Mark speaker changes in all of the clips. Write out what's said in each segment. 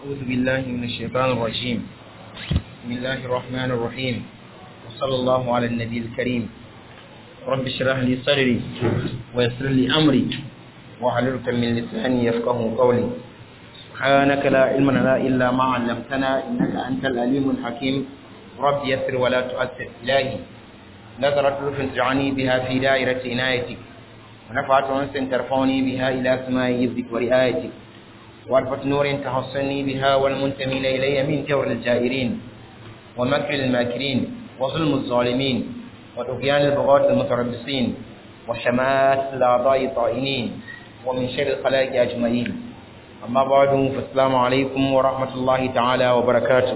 Speaker 1: أعوذ بالله من الشيطان الرجيم بسم الله الرحمن الرحيم وصلى الله على النبي الكريم رب اشرح لي صدري ويسر لي أمري واحلل من لساني يفقه قولي سبحانك لا علم لنا إلا ما علمتنا إنك أنت العليم الحكيم رب يسر ولا تؤثر إلهي نظرت لطف تجعلني بها في دائرة عنايتك ونفعت أنس ترفعني بها إلى سماء يبدك ورعايتك وعرفة نور تحصني بها والمنتمين إلي من جور الجائرين ومكر الماكرين وظلم الظالمين وطغيان البغاة المتربصين وشمات الأعضاء الطائنين ومن شر الخلائق أجمعين أما بعد فالسلام عليكم ورحمة الله تعالى وبركاته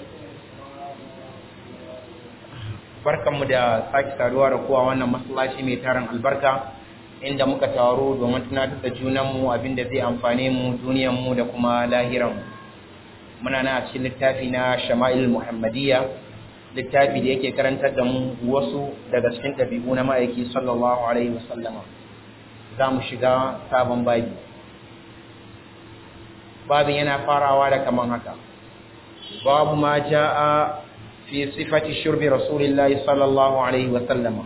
Speaker 1: barkanmu da sake saduwa da kowa wannan masallaci mai tarin albarka inda muka taro domin tunatar da junanmu abinda zai amfane mu duniyanmu da kuma lahiranmu muna na a cikin littafi na shama'il muhammadiyya littafi da yake karantar da mu wasu daga cikin ɗabi'u na ma'aiki sallallahu alaihi wasallama za mu shiga sabon babi babin yana farawa da kaman haka babu ma ja'a fi sifati shurbi rasulillahi sallallahu alaihi wasallama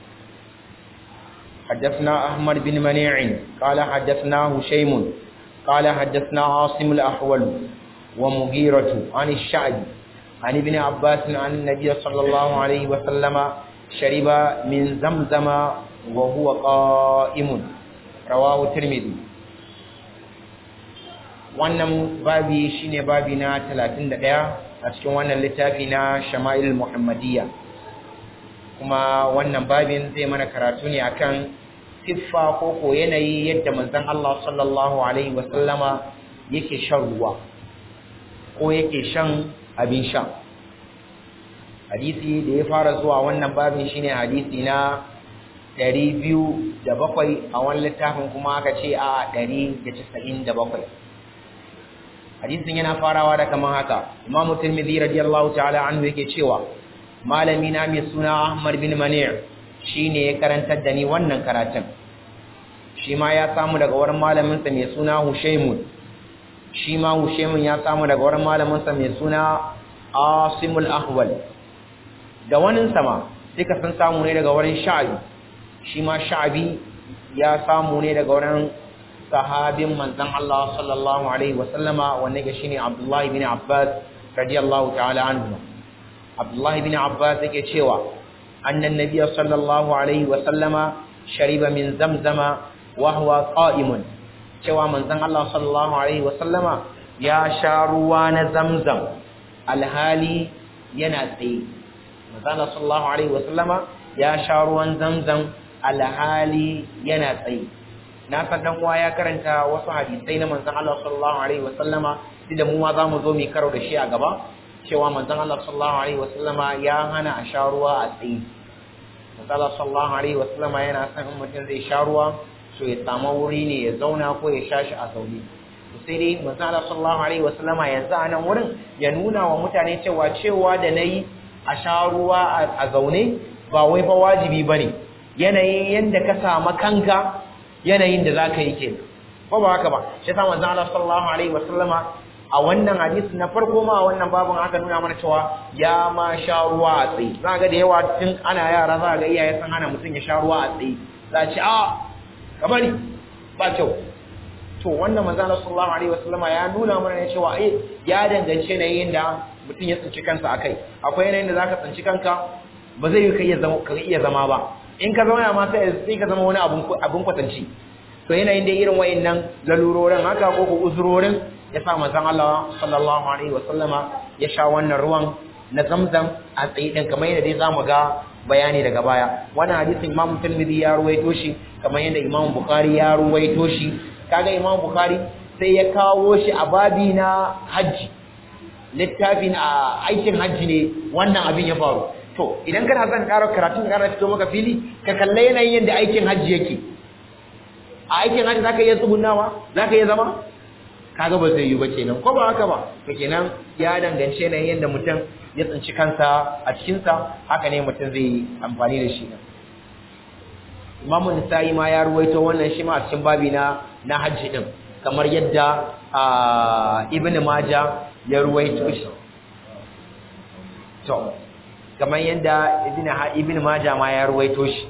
Speaker 1: حدثنا أحمد بن منيع قال حدثنا هشيم قال حدثنا عاصم الأحول ومغيرة عن الشعب عن ابن عباس عن النبي صلى الله عليه وسلم شرب من زمزم وهو قائم رواه الترمذي wannan babi shine babi na 31 a cikin wannan littafi na Shama'il Muhammadiyya kuma wannan babin zai mana karatu ne akan siffa ko ko yanayi yadda manzon Allah sallallahu alaihi wasallama yake shan ruwa ko yake shan abin sha hadisi da ya fara zuwa wannan babin shine hadisi na 207 a wani littafin kuma aka ce a 197 hadisin yana farawa da kaman haka Imam Tirmidhi radiyallahu ta'ala anhu yake cewa malami na mai suna Ahmad bin Mani' shine ya karantar da ni wannan karatun shi ma ya samu daga wurin malamin sa mai suna Hushaymun shi ma Hushaymun ya samu daga wurin malamin sa mai suna Asimul Ahwal da wannan sama duka sun samu ne daga wurin Sha'bi shi ma Sha'bi ya samu ne daga wurin sahabin manzon Allah sallallahu alaihi wasallama wanda ke shine Abdullah ibn Abbas radiyallahu ta'ala anhu Abdullah ibn Abbas yake cewa annan nabiy sallallahu alaihi wasallama shariba min zamzama wa huwa qa'imun cewa manzon Allah sallallahu alaihi wasallama ya sha ruwa na zamzam alhali yana tsaye manzon Allah sallallahu alaihi wasallama ya sha ruwan zamzam alhali yana tsaye na san dan uwa ya karanta wasu hadisai na manzon Allah sallallahu alaihi wasallama da mu ma zamu zo mu karo da shi a gaba cewa manzon Allah sallallahu alaihi wasallama ya hana a sha ruwa a tsaye manzon Allah sallallahu alaihi wasallama yana son in mutum zai sha ruwa so ya samu wuri ne ya zauna ko ya sha shi a zaune sai dai manzon Allah sallallahu alaihi wasallama yanzu a nan wurin ya nuna wa mutane cewa cewa da nayi a sha ruwa a zaune ba wai fa wajibi bane yanayin yanda ka samu kanka yanayin da za ka yi ke ko ba haka ba shi sa manzon Allah sallallahu alaihi wasallama a wannan hadisi na farko ma a wannan babin aka nuna mana cewa ya ma sha ruwa a tsaye za ga da yawa tun ana yara za ga iyaye sun hana mutum ya sha ruwa a tsaye za a ce a kabari ba kyau to wannan manzon Allah sallallahu alaihi wasallama ya nuna mana ne cewa eh ya dangance yanayin da mutum ya tsinci kansa akai akwai yanayin da zaka tsinci kanka ba zai yi ka iya zama ka iya zama ba in ka zauna ma sai ka zama wani abun kwatanci to yanayin da irin wayannan lalurorin haka ko ko uzurorin ya sa manzon Allah sallallahu alaihi wasallama ya sha wannan ruwan na zamzam a tsaye din kamar yadda dai zamu ga bayani daga baya wannan hadisin Imam Tirmidhi ya ruwaito shi kamar yadda Imam Bukhari ya ruwaito shi kaga Imam Bukhari sai ya kawo shi a babi na haji littafin a aikin haji ne wannan abin ya faru to idan kana son ƙara karatun ƙara fito maka fili ka kalle yanayin yadda aikin hajji yake a aikin hajji zaka iya tsugunawa zaka iya zama kaga ba zai yi ba kenan ko ba haka ba to kenan ya dangance yanayin yadda mutum ya tsinci kansa a cikin sa haka ne mutum zai yi amfani da shi Imam Nisa'i ma ya ruwaito wannan shi ma a cikin babi na na hajji din kamar yadda ibn maja ya ruwaito shi to kamar yadda ibn ibn maja ma ya ruwaito shi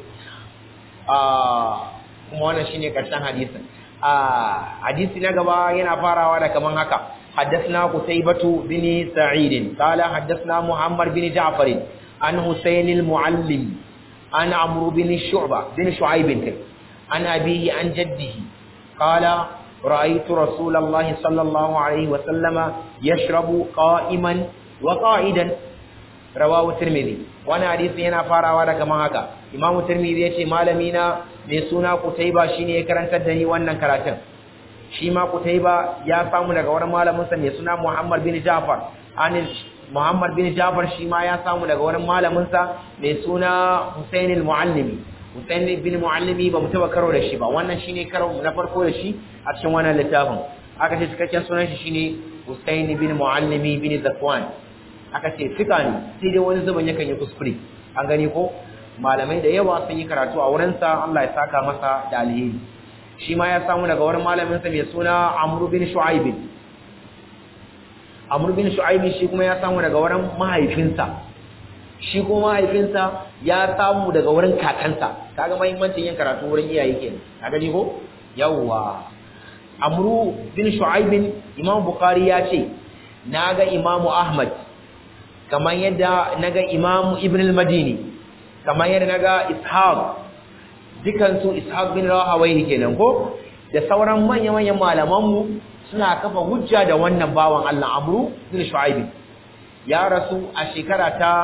Speaker 1: kuma wannan shine karshen hadisin hadisi na gaba yana farawa da kaman haka حدثنا قتيبة بن سعيد قال حدثنا محمد بن جعفر عن حسين المعلم عن عمرو بن شعبة بن شعيب عن أبيه عن جده قال رأيت رسول الله صلى الله عليه وسلم يشرب قائما وقائدا رواه الترمذي وانا حديث yana farawa da kaman haka imamu tirmidhi yace malami na mai suna kutaiba shine ya karantar da ni wannan karatun shi ma kutaiba ya samu daga wurin malamin sa mai suna muhammad bin ja'far an muhammad bin ja'far shi ma ya samu daga wurin malamin sa mai suna husain al-muallimi husain bin muallimi ba mu taba karo da shi ba wannan shine karo na farko da shi a cikin wannan littafin aka ce cikakken sunan shi shine husain bin muallimi bin zakwan aka ce fika ne sai dai wani zuban yakan yi kuskure an gani ko malamai da yawa sun yi karatu a wurinsa Allah ya saka masa da alheri shi ma ya samu daga wani malaminsa mai suna Amr bin Shu'aib Amr bin Shu'aib shi kuma ya samu daga wurin mahaifinsa shi kuma mahaifinsa ya samu daga wurin kakansa kaga muhimmancin yin karatu wurin iyaye kenan ka gani ko yawwa Amr bin Shu'aib Imam Bukhari ya ce naga Imam Ahmad kamar yadda naga Imam Ibn al-Madini kamar yadda naga Ishaq dukan su Ishaq bin Rahawayhi kenan ko da sauran manyan-manyan malaman mu suna kafa hujja da wannan bawan Allah Amru bin Shu'aib ya rasu a shekara ta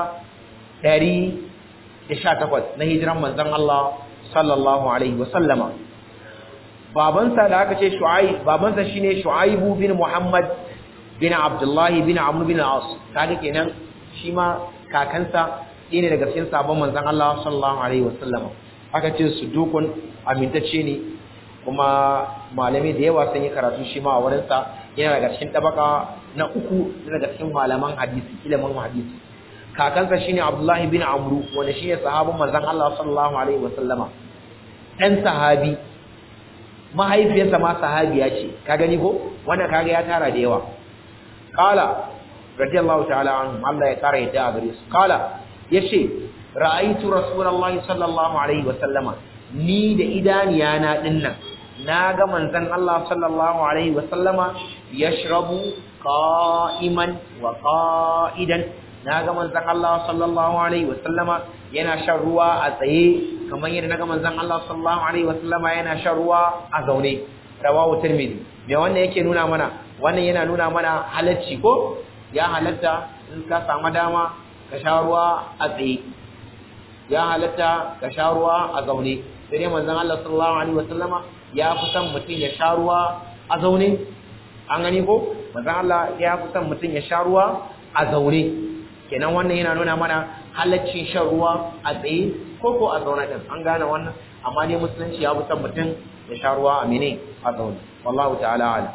Speaker 1: 118 na hijiran manzon Allah sallallahu alaihi wasallama babansa da aka ce Shu'aib babansa shine Shu'aib bin Muhammad bin Abdullah bin Amr bin As kaga kenan shi ma kakansa ɗaya ne daga cikin sabon manzan Allah sallallahu alaihi wasallam aka ce su dukun amintacce ne kuma malami da yawa sun yi karatu shi ma a wurinsa yana daga cikin tabaka na uku daga cikin malaman hadisi ilimin hadisi kakansa shine Abdullahi bin Amru wanda shine sahabin manzan Allah sallallahu alaihi wasallama ɗan sahabi mahaifiyarsa ma sahabiya ce ka gani ko wannan kaga ya tara da yawa qala radiyallahu ta'ala anhum Allah ya kare yadda a gare su kala yace ra'aytu rasulullahi sallallahu alaihi wa sallama ni da idaniya na dinnan naga manzon Allah sallallahu alaihi wa sallama yashrabu qa'iman wa qa'idan naga manzon Allah sallallahu alaihi wa sallama yana shan ruwa a tsaye kamar yadda naga manzon Allah sallallahu alaihi wa sallama yana shan ruwa a zaune rawahu tirmidhi me wannan yake nuna mana wannan yana nuna mana halacci ko ya halatta in ka samu dama ka sha ruwa a tsaye ya halatta ka sha ruwa a zaune sai dai manzon Allah sallallahu alaihi wasallama ya fi son mutum ya sha ruwa a zaune an gani ko manzon Allah ya fi son mutum ya sha ruwa a zaune kenan wannan yana nuna mana halaccin shan ruwa a tsaye ko ko a zaune din an gane wannan amma dai musulunci ya fi son mutum ya sha ruwa a mene a zaune wallahu ta'ala alam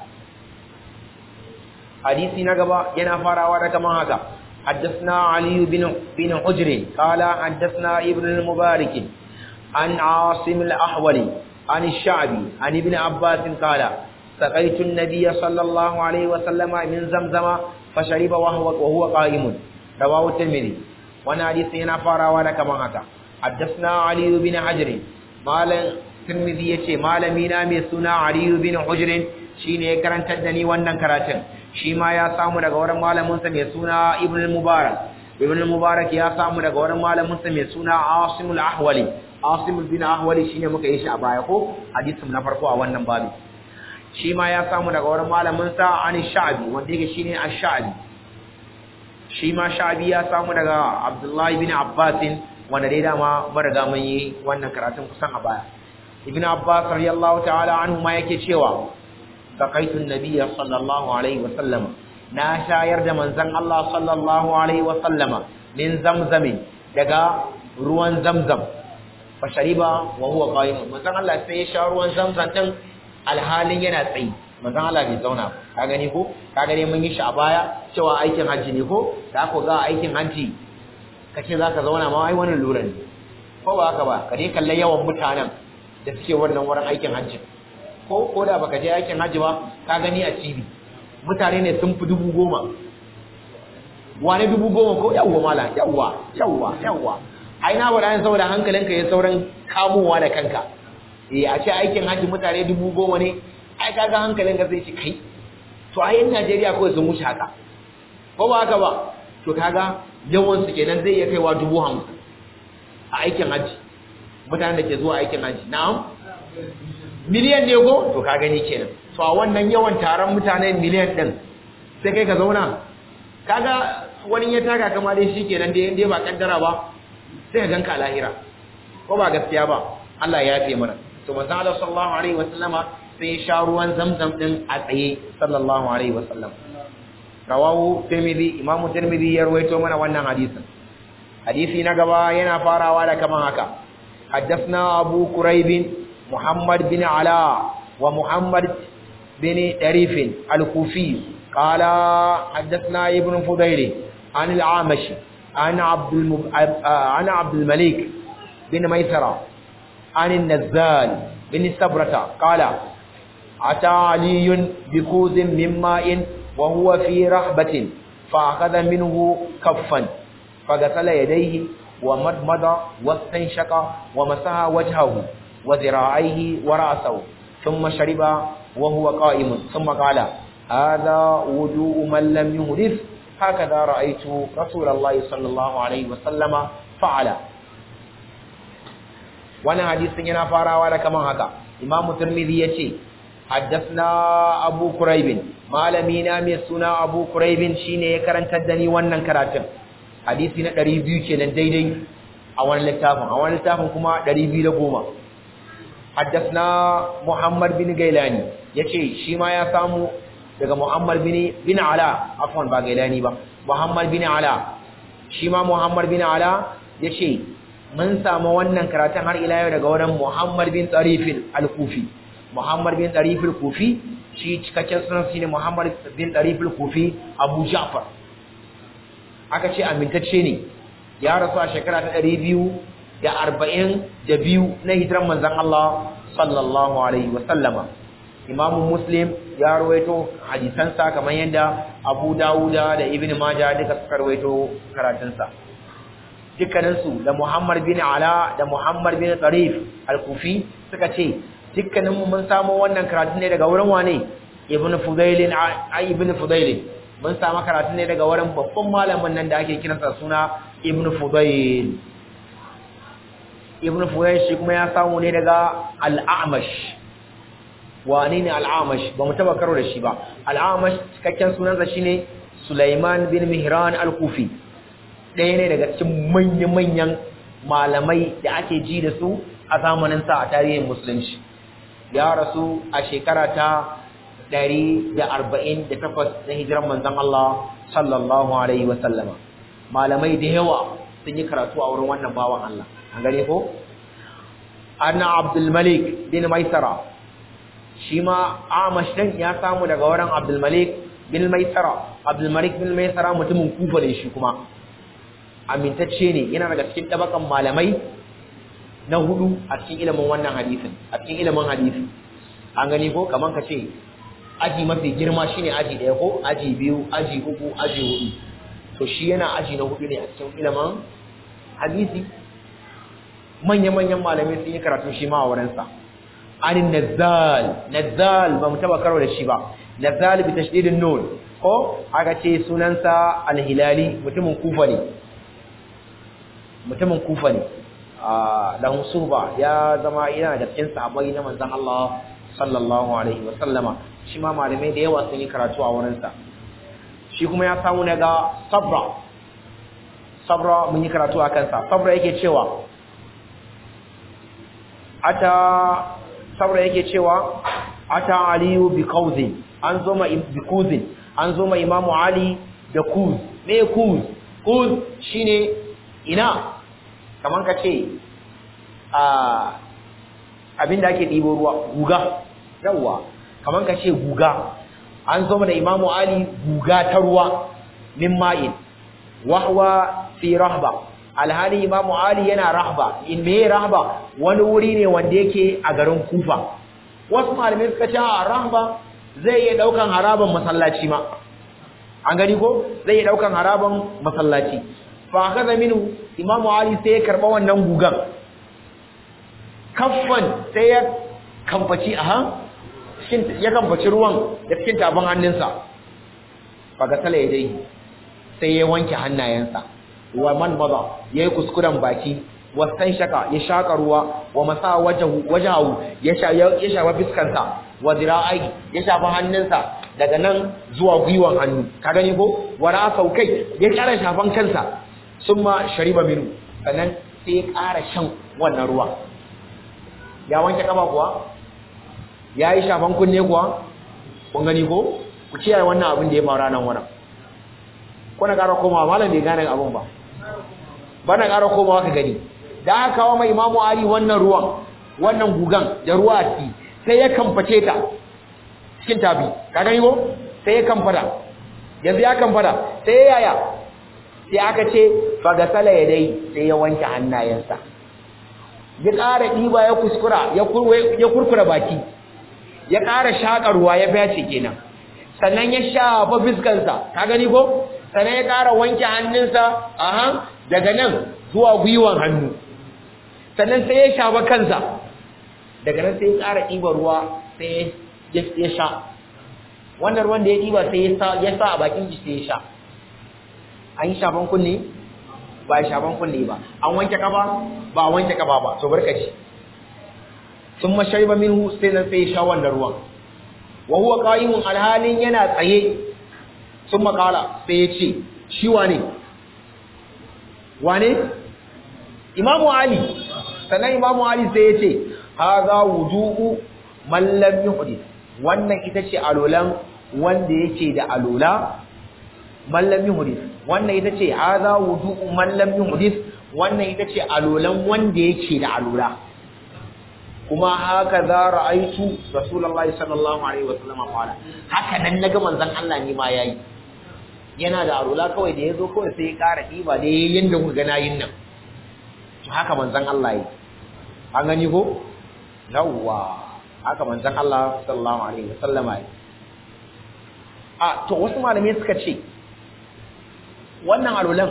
Speaker 1: hadisi na gaba yana farawa da kaman haka حدثنا علي بن بن حجر قال حدثنا ابن المبارك عن عاصم الأحولي عن الشعبي عن ابن عباس قال سقيت النبي صلى الله عليه وسلم من زمزم فشرب وهو وهو قائم رواه الترمذي وانا حديث هنا فارا كما هكا حدثنا علي بن حجر مال الترمذي yace malami na mai suna Ali bin Hujr shine ya karantar da ni wannan karatun shi ma ya samu daga wurin malaminsa mai suna Ibn al-Mubarak Ibn al-Mubarak ya samu daga wurin malaminsa mai suna Asim al-Ahwali Asim bin Ahwali shine muka yi shi a baya ko hadisin na farko a wannan babu shi ma ya samu daga wurin malaminsa Ani Sha'bi wanda yake shine Ash-Sha'bi shi ma Sha'bi ya samu daga Abdullah ibn Abbas wanda dai dama mun riga mun yi wannan karatun kusan a baya Ibn Abbas radiyallahu ta'ala anhu ma yake cewa سقيت النبي صلى الله عليه وسلم ناشاير da manzon Allah sallallahu alaihi wasallam min zamzam daga ruwan zamzam fa shariba wa huwa qaim manzon Allah sai ya sha ruwan zamzam din alhalin yana tsayi manzon Allah bai zauna ka gani ko ka gani mun yi shi a baya cewa aikin haji ne ko da ko ga aikin haji kace zaka zauna ma ai wannan lura ne ko ba haka ba ka dai kalle yawan mutanen da suke wannan wurin aikin haji ko ko da baka je aikin hajji ba ka gani a TV mutane ne sun fi dubu goma wane dubu goma ko yawwa mala yawwa yawwa yawwa ai na bada saboda hankalinka ya sauran kamowa da kanka eh a ce aikin hajji mutane dubu goma ne ai kaga hankalinka zai ci kai to ai yan Najeriya kawai sun wuce haka ko ba haka ba to kaga yawan su kenan zai iya kaiwa dubu hamsin a aikin hajji mutanen da ke zuwa aikin hajji na'am miliyan ne ko to ka gani kenan to a wannan yawan taron mutane miliyan din sai kai ka zauna kaga wani ya taka kama dai shikenan dai dai ba kaddara ba sai ka ganka lahira ko ba gaskiya ba Allah ya yafe mana to manzo Allah sallallahu alaihi wasallama sai ya sha ruwan zamzam din a tsaye sallallahu alaihi wasallam rawahu tirmidhi imamu tirmidhi ya rawaito mana wannan hadisin hadisi na gaba yana farawa da kaman haka حدثنا أبو كريب محمد بن علاء ومحمد بن طريف الكوفي قال حدثنا ابن فضيل عن العامش عن عبد المب... عن عبد الملك بن ميسرة عن النزال بن سبرة قال أتى علي بكوز من ماء وهو في رحبة فأخذ منه كفا فغسل يديه ومضمض واستنشق ومسح وجهه وذراعيه ورأسه ثم شرب وهو قائم ثم قال هذا وضوء من لم يحدث هكذا رأيت رسول الله صلى الله عليه وسلم فعل وانا حديث yana farawa da kaman haka Imam Tirmidhi yace حدثنا أبو كريب malami na mai suna Abu Kuraib shine ya karantar da ni wannan karatun hadisi na 200 kenan daidai a wani littafin a wani littafin kuma 210 حدثنا محمد بن غيلاني yace shi ma ya samu daga Muhammad bin bin Ala afwan ba Gailani ba Muhammad bin Ala shi ma Muhammad bin Ala yace mun samu wannan karatun har ila yau daga wurin Muhammad bin Tarif al-Kufi Muhammad bin Tarif al-Kufi shi cikakken sunan shine Muhammad bin Tarif al-Kufi Abu Ja'far aka ce amintacce ne ya rasu a shekara ta 200 da arba'in da biyu na hijiran manzan Allah sallallahu Alaihi wasallama. Imamu Muslim ya rawaito hadisansa kamar yadda Abu Dawuda da Ibn Majah duka suka rawaito karatunsa. Dukkaninsu da Muhammad bin Ala da Muhammad bin Tsarif al-Kufi suka ce, dukkaninmu mun samu wannan karatun ne daga wurin wane? Ibn Fudailin ai Ibn Fudailin. Mun samu karatun ne daga wurin babban malamin nan da ake kiransa suna Ibn Fudail. ibn fuwai shi kuma ya samu ne daga al'amash wane ne al'amash ba mu taba karo da shi ba al'amash cikakken sunansa shine Sulaiman bin Mihran al-Kufi ɗaya ne daga cikin manya-manyan malamai da ake ji da su a zamanin sa a tarihin musulunci ya rasu a shekara ta 148 na hijiran manzon Allah sallallahu alaihi wa sallama malamai da yawa sun yi karatu a wurin wannan bawan Allah an gane ko anna abdul malik bin maisara shi ma amash din ya samu daga wurin abdul malik bin maisara abdul malik bin maisara mutumin kufa ne shi kuma amintacce ne yana daga cikin tabakan malamai na hudu a cikin ilimin wannan hadisin a cikin ilimin hadisi an gani ko kaman ka ce aji mafi girma shine aji daya ko aji biyu aji uku aji hudu to shi yana aji na hudu ne a cikin ilimin hadisi manya-manyan malamai sun yi karatu shi ma a wurinsa anin nazal nazal ba mu taba karo da shi ba nazal bi tashdidin nun ko aka ce sunansa al-hilali mutumin kufa ne mutumin kufa ne lahu suba ya zama yana da cikin sahabbai na manzon Allah sallallahu alaihi wa sallama shi ma malamai da yawa sun yi karatu a wurinsa shi kuma ya samu daga sabra sabra mun yi karatu a kansa sabra yake cewa ata sabra yake cewa ata aliyu bi kauzin an zo ma bi kuzin an zo ma imamu ali da kuz me kuz kuz shine ina kaman ka ce a abinda ake ɗibo ruwa guga yawwa kaman ka ce guga an zo ma da imamu ali guga ta ruwa min ma'in wahwa fi rahba alhali imamu ali yana rahba in me rahba wani wuri ne wanda yake a garin kufa wasu malamai suka ce a rahba zai iya daukan haraban masallaci ma an gani ko zai iya daukan haraban masallaci fa kaza minu imamu ali sai ya karba wannan gugan kaffan sai ya kamfaci aha cikin ya kamfaci ruwan da cikin tafin hannunsa fa ga sala dai sai ya wanke hannayensa wa man maza yayi kuskuren baki wasan shaka ya shaka ruwa wa masa wajahu wajahu ya sha ya shafa fiskansa wa zira'i ya shafa hannunsa daga nan zuwa gwiwan hannu ka gani ko wara saukai ya kara shafan kansa summa shariba minu sannan sai ya kara shan wannan ruwa ya wanke kaba kuwa ya yi shafan kunne kuwa kun gani ko ku kiyaye wannan abin da ya faru nan wannan kuna ƙara komawa malam bai gane abin ba bana ƙara komawa ka gani da aka kawo mai imamu ali wannan ruwan wannan gugan da ruwa a ciki sai ya kamface ta cikin tabi ka gani ko sai ya kamfada yanzu ya kamfada sai ya yaya sai aka ce fagasala ya dai sai ya wanke hannayensa ya ƙara ɗiba ya kuskura ya kurkura baki ya ƙara shaƙa ruwa ya fyace kenan sannan ya shafa fiskansa ka gani ko sannan ya ƙara wanke hannunsa aha daga nan zuwa gwiwan hannu sannan sai ya shafa kansa daga nan sai ya ƙara ɗiba ruwa sai ya sha wannan ruwan da ya ɗiba sai ya sa a bakin shi sai ya sha an yi shafan kunne ba a shafan kunne ba an wanke kafa ba a wanke kafa ba so barkaci sun mashari ba minhu sai nan sai ya sha wannan ruwan wa huwa qa'imun alhalin yana tsaye sun makala sai ya ce shi wane wane imamu ali sannan imamu ali sai ya ce haza wudu'u man lam yuhdith wannan ita ce alolan wanda yake da alola man lam yuhdith wannan ita ce haza wudu'u man lam yuhdith wannan ita ce alolan wanda yake da alola kuma haka za ra'aitu rasulullahi sallallahu alaihi wasallam qala haka nan naga manzon Allah ne ma yayi yana da arula kawai da yazo kawai sai ya ƙara diba da yanda kuka ga nayin nan to haka manzon Allah yi an gani ko yawwa haka manzon Allah sallallahu alaihi wasallam yi a to wasu malamai suka ce wannan alulan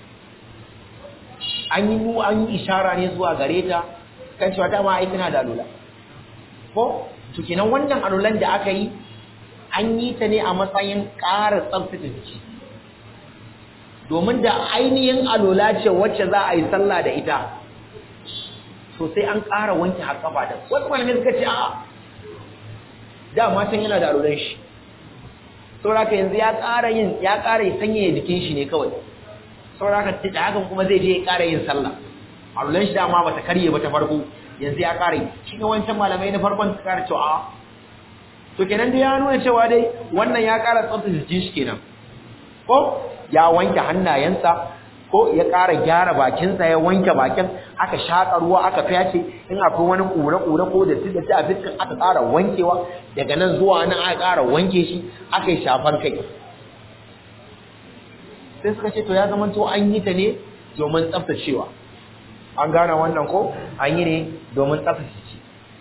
Speaker 1: an yi an yi ishara ne zuwa gare ta kan cewa dama ai tana da alula ko to kenan wannan alulan da aka yi an yi ta ne a matsayin ƙara tsaftace jiki domin da ainihin alula ce wacce za a yi sallah da ita to sai an ƙara wanke har kafa da wasu malamai suka ce a'a dama can yana da alulan shi saboda yanzu ya ƙara yin ya ƙara sanyaya jikin shi ne kawai saboda haka da hakan kuma zai je ya ƙara yin sallah alulan shi dama bata karye ba ta farko yanzu ya kare shi ne wancan malamai na farkon su kare cewa to kenan dai ya nuna cewa dai wannan ya kara tsaftace jikin shi kenan ko ya wanke hannayensa ko ya kara gyara bakinsa ya wanke bakin aka shaka ruwa aka fyace in akwai wani kure kure ko da da a fiskan aka kara wankewa daga nan zuwa nan aka kara wanke shi aka yi shafar kai sai suka ce to ya zama to an yi ta ne domin tsaftacewa an gane wannan ko an yi ne domin tsaftace ci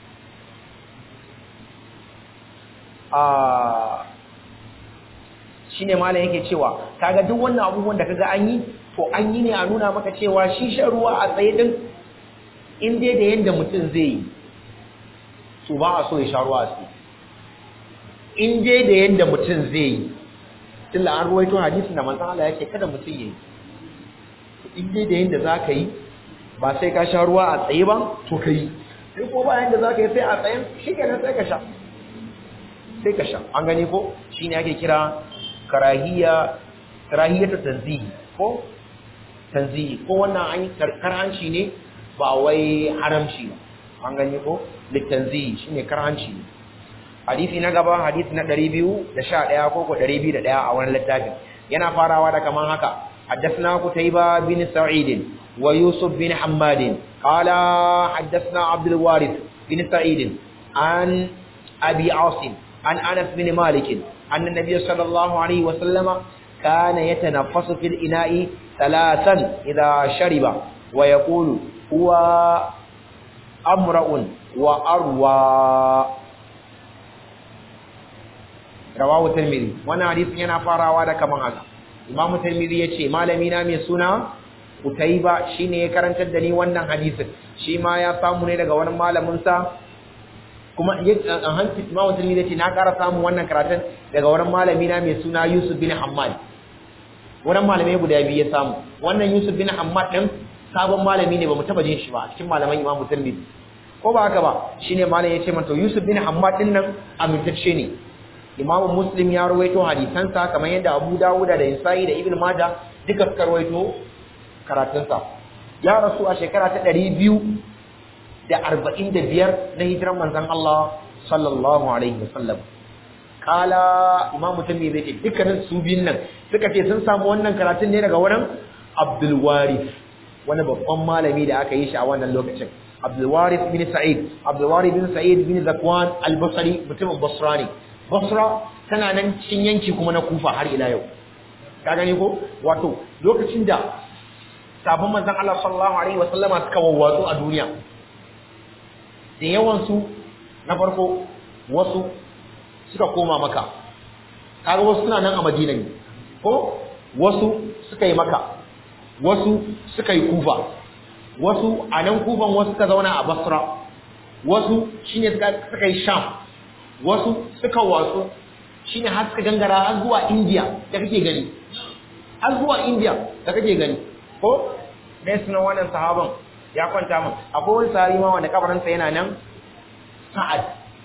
Speaker 1: shi ne malam yake cewa kaga duk wannan abubuwan da kaga an yi to an yi ne a nuna maka cewa shi shan ruwa a tsaye din in dai da yanda mutum zai yi to ba a so ya sha ruwa a tsaye in dai da yanda mutum zai yi tunda an ruwaito hadisin da manzon Allah yake kada mutum ya yi in dai da yanda zaka yi ba sai ka sha ruwa a tsaye ba to kai sai ko bayan da zaka yi sai a tsayen shikenan sai ka sha sai ka sha an gani ko shine ake kira karahiya karahiyatu tanzihi ko tanzihi ko wannan an yi karhanci ne ba wai haramci ba an gani ko litanzihi shine karhanci ne hadisi na gaba hadisi na 211 ko ko 201 a wannan littafin yana farawa da kaman haka حدثنا قتيبة بن سعيد ويوسف بن حماد قال حدثنا عبد الوارث بن سعيد عن أبي عاصم عن أنس بن مالك أن النبي صلى الله عليه وسلم كان يتنفس في الإناء ثلاثا إذا شرب ويقول هو أمرأ وأروى rawahu tirmidhi wannan hadisin yana farawa da kaman haka imam tirmidhi yace malami na mai suna Utaiba shine ya karantar da ni wannan hadisin shi ma ya samu ne daga wani malamin sa kuma a hanci imam tirmidhi yace na ƙara samu wannan karatun daga wani malami na mai suna Yusuf bin Hammad wannan malamai guda biyu ya samu wannan Yusuf bin Hammad din sabon malami ne bamu taba jin shi ba cikin malaman imam tirmidhi ko ba haka ba shine malam yace man to Yusuf bin Hammad din nan amintacce ne Imam Muslim ya rawaito hadisansa kamar yadda Abu Dawud da Isa'i da Ibn Majah duka suka rawaito karatunsa ya rasu a shekara ta 245 na hijiran manzon Allah sallallahu alaihi wasallam kala Imam Tirmidhi zai ce dukkanin su biyun nan suka ce sun samu wannan karatun ne daga wurin Abdul Warith wani babban malami da aka yi shi a wannan lokacin Abdul Warith bin Sa'id Abdul Warith bin Sa'id bin Zakwan al-Basri mutumin Basra ne Basra tana nan cikin yanki kuma na Kufa har ila yau ka gani ko wato lokacin da sabon manzon Allah sallallahu alaihi wasallama suka wawwatsu a duniya da yawan su na farko wasu suka koma maka kaga wasu suna nan a Madina ne ko wasu suka yi maka wasu suka yi Kufa wasu a nan Kufan wasu suka zauna a Basra wasu shine suka yi Sham wasu suka watsu shine har suka gangara har zuwa India da kake gani har zuwa India da kake gani ko dai sunan wannan sahaban ya kwanta min akwai wani sahabi ma wanda kabarinsa yana nan Sa'ad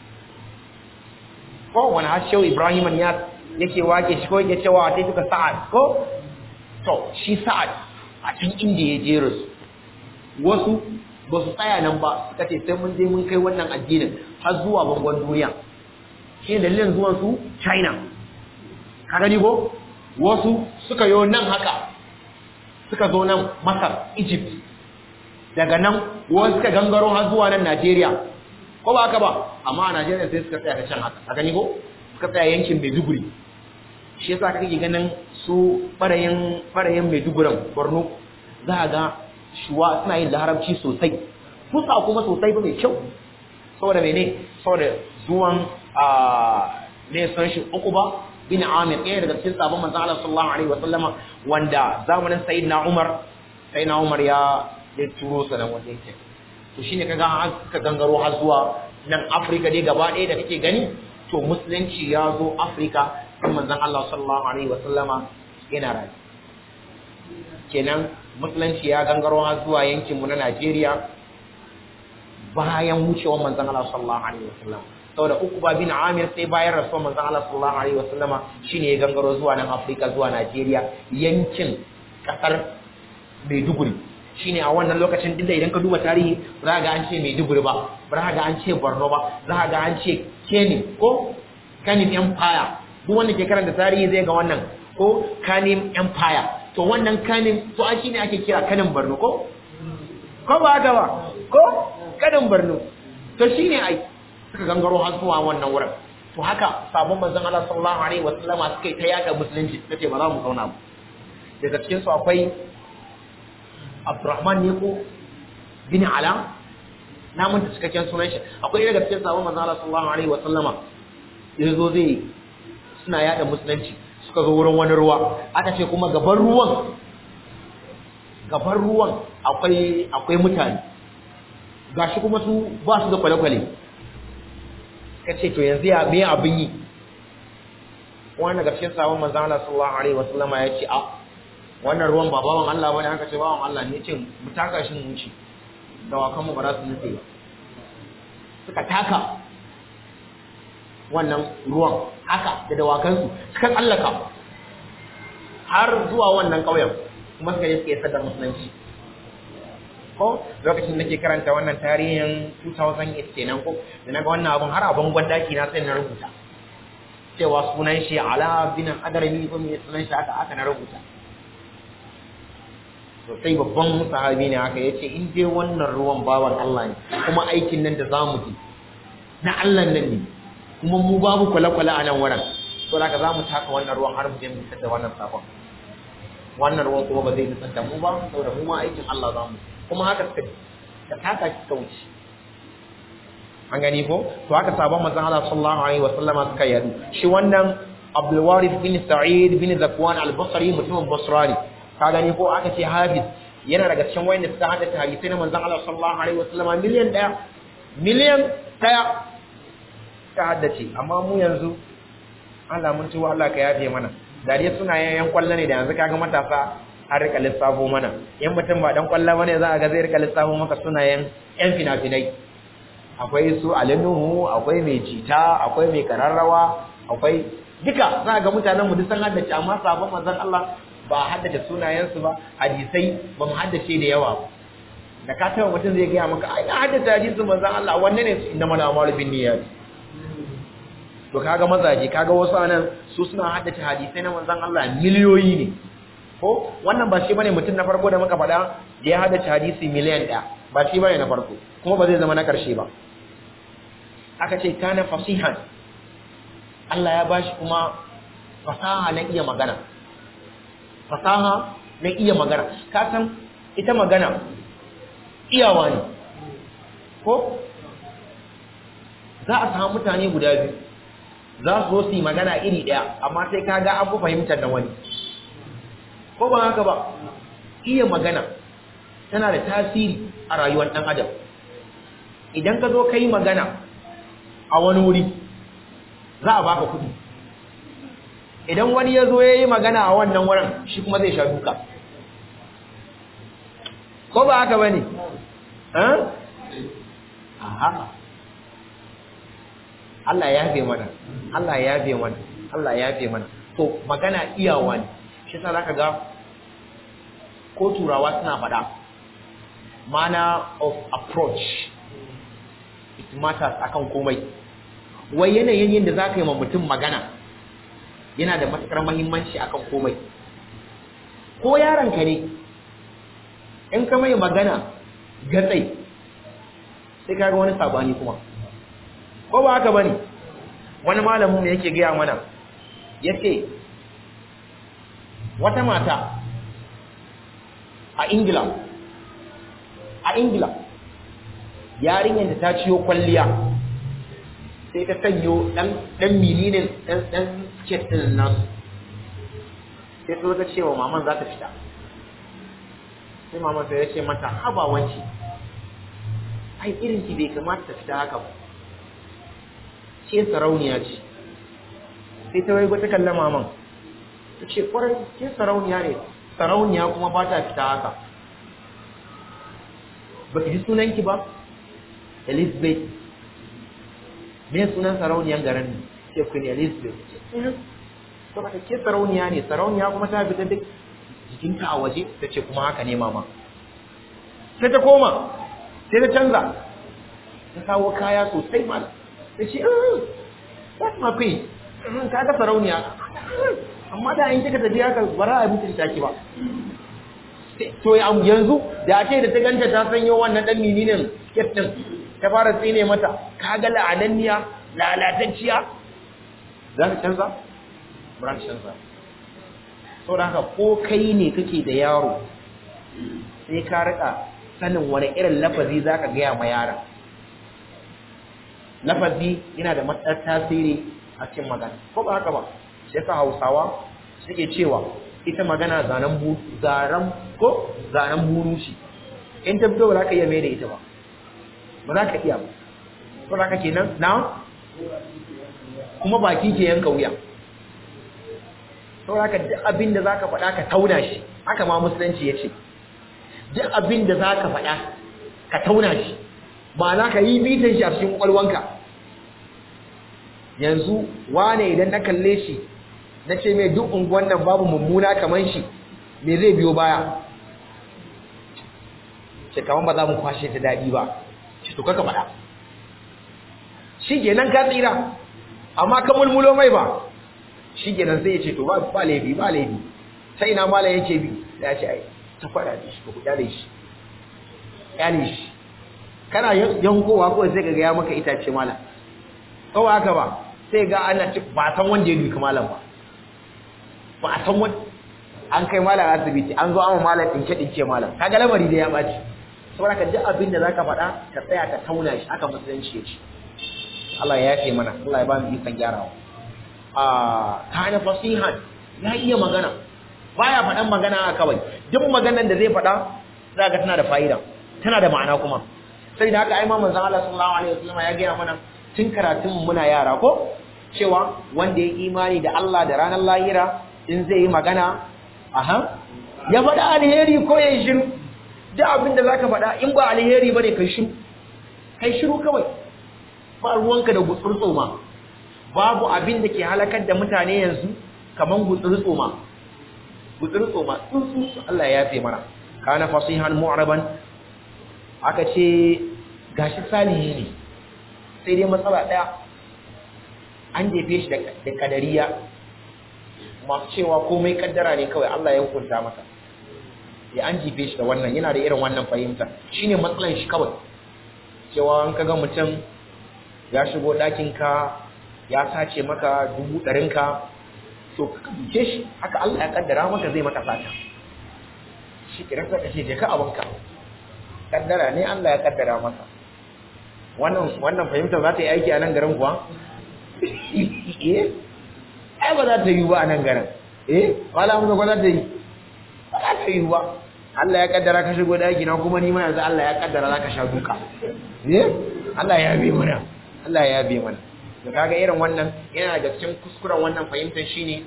Speaker 1: ko wani har shehu Ibrahim ya yake wake shi ko yake cewa sai suka Sa'ad ko to shi Sa'ad a can inda ya jera su wasu ba su tsaya nan ba suka ce sai mun je mun kai wannan addinin har zuwa bangon duniya shi dalilin zuwan su China ka gani ko wasu suka yo nan haka suka zo nan Masar Egypt daga nan wasu suka gangaro har zuwa nan Najeriya ko ba haka ba amma a Najeriya sai suka tsaya ta can haka ka gani ko suka tsaya yankin Maiduguri shi yasa kake ganin su barayin barayin Maiduguran Borno za a ga shuwa suna yin larabci sosai fusa kuma sosai ba mai kyau saboda mene saboda zuwan a ne san shi uku ba bin Amir ɗaya daga cikin sabon manzo Allah sallallahu alaihi wasallama wanda zamanin sayyidina Umar sayyidina Umar ya ya turo sa nan wanda yake to shine kaga an ka gangaro har zuwa nan Africa dai gaba ɗaya da kake gani to musulunci ya zo Africa kan manzon Allah sallallahu alaihi wasallama yana rayu kenan musulunci ya gangaro har zuwa yankin mu na Najeriya bayan wucewar manzon Allah sallallahu alaihi wasallam saboda uku ba bin Amir sai bayan rasuwar manzon Allah sallallahu alaihi wasallama shine ya gangaro zuwa nan Africa zuwa Najeriya yankin kasar Maiduguri shine a wannan lokacin dinda idan ka duba tarihi za ga an ce Maiduguri ba za ga an ce Borno ba za ga an ce Keni ko Kanim Empire duk wanda ke karanta tarihi zai ga wannan ko Kanim Empire to wannan Kanim to a shine ake kira Kanin Borno ko ko ba haka ba ko Kanin Borno to shine ai suka gangaro har zuwa wannan wurin to haka sabon manzon Allah sallallahu alaihi wasallama suka yi ta yaka musulunci suka ce ba za mu zauna ba daga cikin su akwai Abdurrahman ne ko bin Ala na manta cikakken sunan shi akwai daga cikin sabon manzon Allah sallallahu alaihi wasallama yazo zai suna yada musulunci suka zo wurin wani ruwa aka ce kuma gaban ruwan gaban ruwan akwai akwai mutane gashi kuma su ba su da kwale-kwale ka ce to yanzu ya me abin yi wani daga cikin sabon manzon Allah sallallahu alaihi wasallama ya ce a wannan ruwan ba bawan Allah bane aka ce bawan Allah ne yace mu taka shi mu wuce da wakan mu ba za su nutse ba suka taka wannan ruwan haka da dawakan su suka tsallaka har zuwa wannan ƙauyen kuma suka je suka yi sadar musulunci ko lokacin da ke karanta wannan tarihin 2008 kenan ko da naga wannan abun har abun gwandaki na sai na rubuta cewa sunan shi ala bin adarami ko me sunan shi haka aka na rubuta to sai babban sahabi ne haka yace in dai wannan ruwan bawan Allah ne kuma aikin nan da zamu ji na Allah nan ne kuma mu babu kwale-kwale a nan wurin to da zamu taka wannan ruwan har mu je mu da wannan sakon wannan ruwan kuma ba zai nusar da mu ba saboda mu ma aikin Allah zamu kuma haka suka ka taka ki ka wuce an gani ko to haka sabon manzon Allah sallallahu alaihi wasallam suka yadu shi wannan Abdul Warith bin Sa'id bin Zakwan al-Basri mutumin Basra ne ka gani ko aka ce Hafiz yana daga cikin wayanda suka hada hadisi na manzon Allah sallallahu alaihi wasallam miliyan daya miliyan daya ta haddace amma mu yanzu Allah mun tuwa Allah ka yafe mana dariya suna yayan kwallo ne da yanzu kaga matasa an rika lissafo mana yan mutum ba dan kwallo bane za a ga zai rika lissafo maka sunayen yan fina-finai akwai su alinuhu akwai mai jita akwai mai kararrawa akwai duka za ga mutanen mu duk san haddace amma sabon manzon Allah ba haddace sunayensu ba hadisai ba mu haddace da yawa da ka taɓa mutum zai gaya maka ai na haddace hadisin manzon Allah wanne ne inna mana amalu bin niyyat to kaga mazaje kaga wasu anan su suna haddace hadisai na manzon Allah miliyoyi ne ko wannan ba shi bane mutum na farko da muka faɗa da ya haddace hadisi miliyan ɗaya ba shi bane na farko kuma ba zai zama na ƙarshe ba aka ce kana fasihan Allah ya bashi kuma fasaha na iya magana fasaha na iya magana ka san ita magana iyawa ne ko za a samu mutane guda biyu za su zo su yi magana iri ɗaya amma sai ka ga abu fahimtar da wani ko ba haka ba iya magana tana da tasiri a rayuwar ɗan adam idan ka zo ka yi magana a wani wuri za a baka kuɗi idan wani ya zo ya yi magana a wannan wurin shi kuma zai sha duka ko ba haka ba ne? aha Allah ya yafe mana Allah ya yafe mana Allah ya yafe mana to magana iyawa ne shi sa zaka ga ko turawa suna faɗa manner of approach it matters akan komai wai yanayin yadda zaka yi ma mutum magana yana da matukar muhimmanci akan komai ko yaronka ne in ka mai magana gatsai sai kaga wani sabani kuma ko ba haka bane wani malamin ne yake gaya mana yace wata mata a Ingila a Ingila yarinyar da ta ciyo kwalliya sai ta sanyo dan dan milinin dan dan skirt din nasu sai ta ta cewa maman za ta fita sai maman sai ya ce mata haba wance ai irin ki bai kamata ta fita haka ba ce sarauniya ce sai ta waigo ta kalla maman ta ce kwarai ke sarauniya ne sarauniya kuma ba ta fita haka ba ki ji sunanki ba elizabeth me sunan sarauniyan garin ne ce queen elizabeth saboda ke sarauniya ne sarauniya kuma ta fita duk jikinta a waje ta ce kuma haka ne mama sai ta koma sai ta canza ta kawo kaya sosai ma ta ce that's my queen ta ga sarauniya amma da in kika tafi haka bara a mutunta ki ba to yanzu da ake da ta ganta ta sanyo wannan dan mininin skirt din ta fara tsine mata kaga la'ananniya lalatacciya za ka canza ba ka canza sau da haka ko kai ne kake da yaro sai ka rika sanin wani irin lafazi za ka gaya ma yaron lafazi yana da matsar tasiri a cikin magana ko ba haka ba shi yasa hausawa suke cewa ita magana zanen bu zaran ko zanen burushi in ta fito ba za ka iya mai da ita ba ba za ka iya ba ko za ka kenan na kuma baki ke yanka wuya saboda duk abin da za ka faɗa ka tauna shi haka ma musulunci ya ce duk abin da za ka faɗa ka tauna shi ba za ka yi bitan shi a cikin ƙwalwanka yanzu wane idan na kalle shi na ce mai duk unguwan nan babu mummuna kamar shi me zai biyo baya ce kamar ba za mu kwashe ta daɗi ba ce to kaka faɗa shi kenan ka tsira amma ka mulmulo mai ba shi kenan sai ya ce to ba ba laifi ba laifi sai ina malam yake bi ya ce ai ta faɗa da shi ko ku kyale shi kyale shi kana yankowa ko sai ka ga ya maka itace malam ko haka ba sai ga ana ci ba san wanda ya duka malam ba ba a san wani an kai malam asibiti an zo an malam dinke dinke malam kaga lamari da ya baci saboda ka duk abin da zaka faɗa ka tsaya ka tauna shi aka musulunci ya ce Allah ya yafe mana Allah ya ba mu ikon gyarawa a kana fasihan ya iya magana baya faɗan magana kawai duk maganar da zai faɗa za ga tana da fa'ida tana da ma'ana kuma sai da haka ai ma manzon Allah sallallahu alaihi wasallam ya gaya mana tun karatun muna yara ko cewa wanda ya imani da Allah da ranar lahira in zai yi magana aha ya faɗa alheri ko ya shiru duk abin da zaka faɗa in ba alheri bane kai shiru kai shiru kawai ba ruwanka da gutsurtso ma babu abin da ke halakar da mutane yanzu kaman gutsurtso ma gutsurtso ma tsuntsu Allah ya yafe mana kana fasihan mu'raban aka ce gashi salihi ne sai dai matsala daya an jefe shi da kadariya masu cewa komai kaddara ne kawai Allah ya hukunta masa ya an jefe shi da wannan yana da irin wannan fahimta shine matsalan shi kawai cewa an kaga mutum ya shigo ɗakin ka ya sace maka dubu ɗarin ka to ka duke shi haka Allah ya kaddara maka zai maka sata shi kiran ka ce je ka abinka kaddara ne Allah ya kaddara masa wannan wannan fahimta za ta yi aiki a nan garin kuwa eh ai ba za ta yi ba a nan garin eh wala mu ba za ta yi ba za ta yi ba Allah ya kaddara ka shigo daki na kuma ni ma yanzu Allah ya kaddara za ka sha duka eh Allah ya bi mana Allah ya bi mana da kaga irin wannan yana da cikin kuskuren wannan fahimtar shine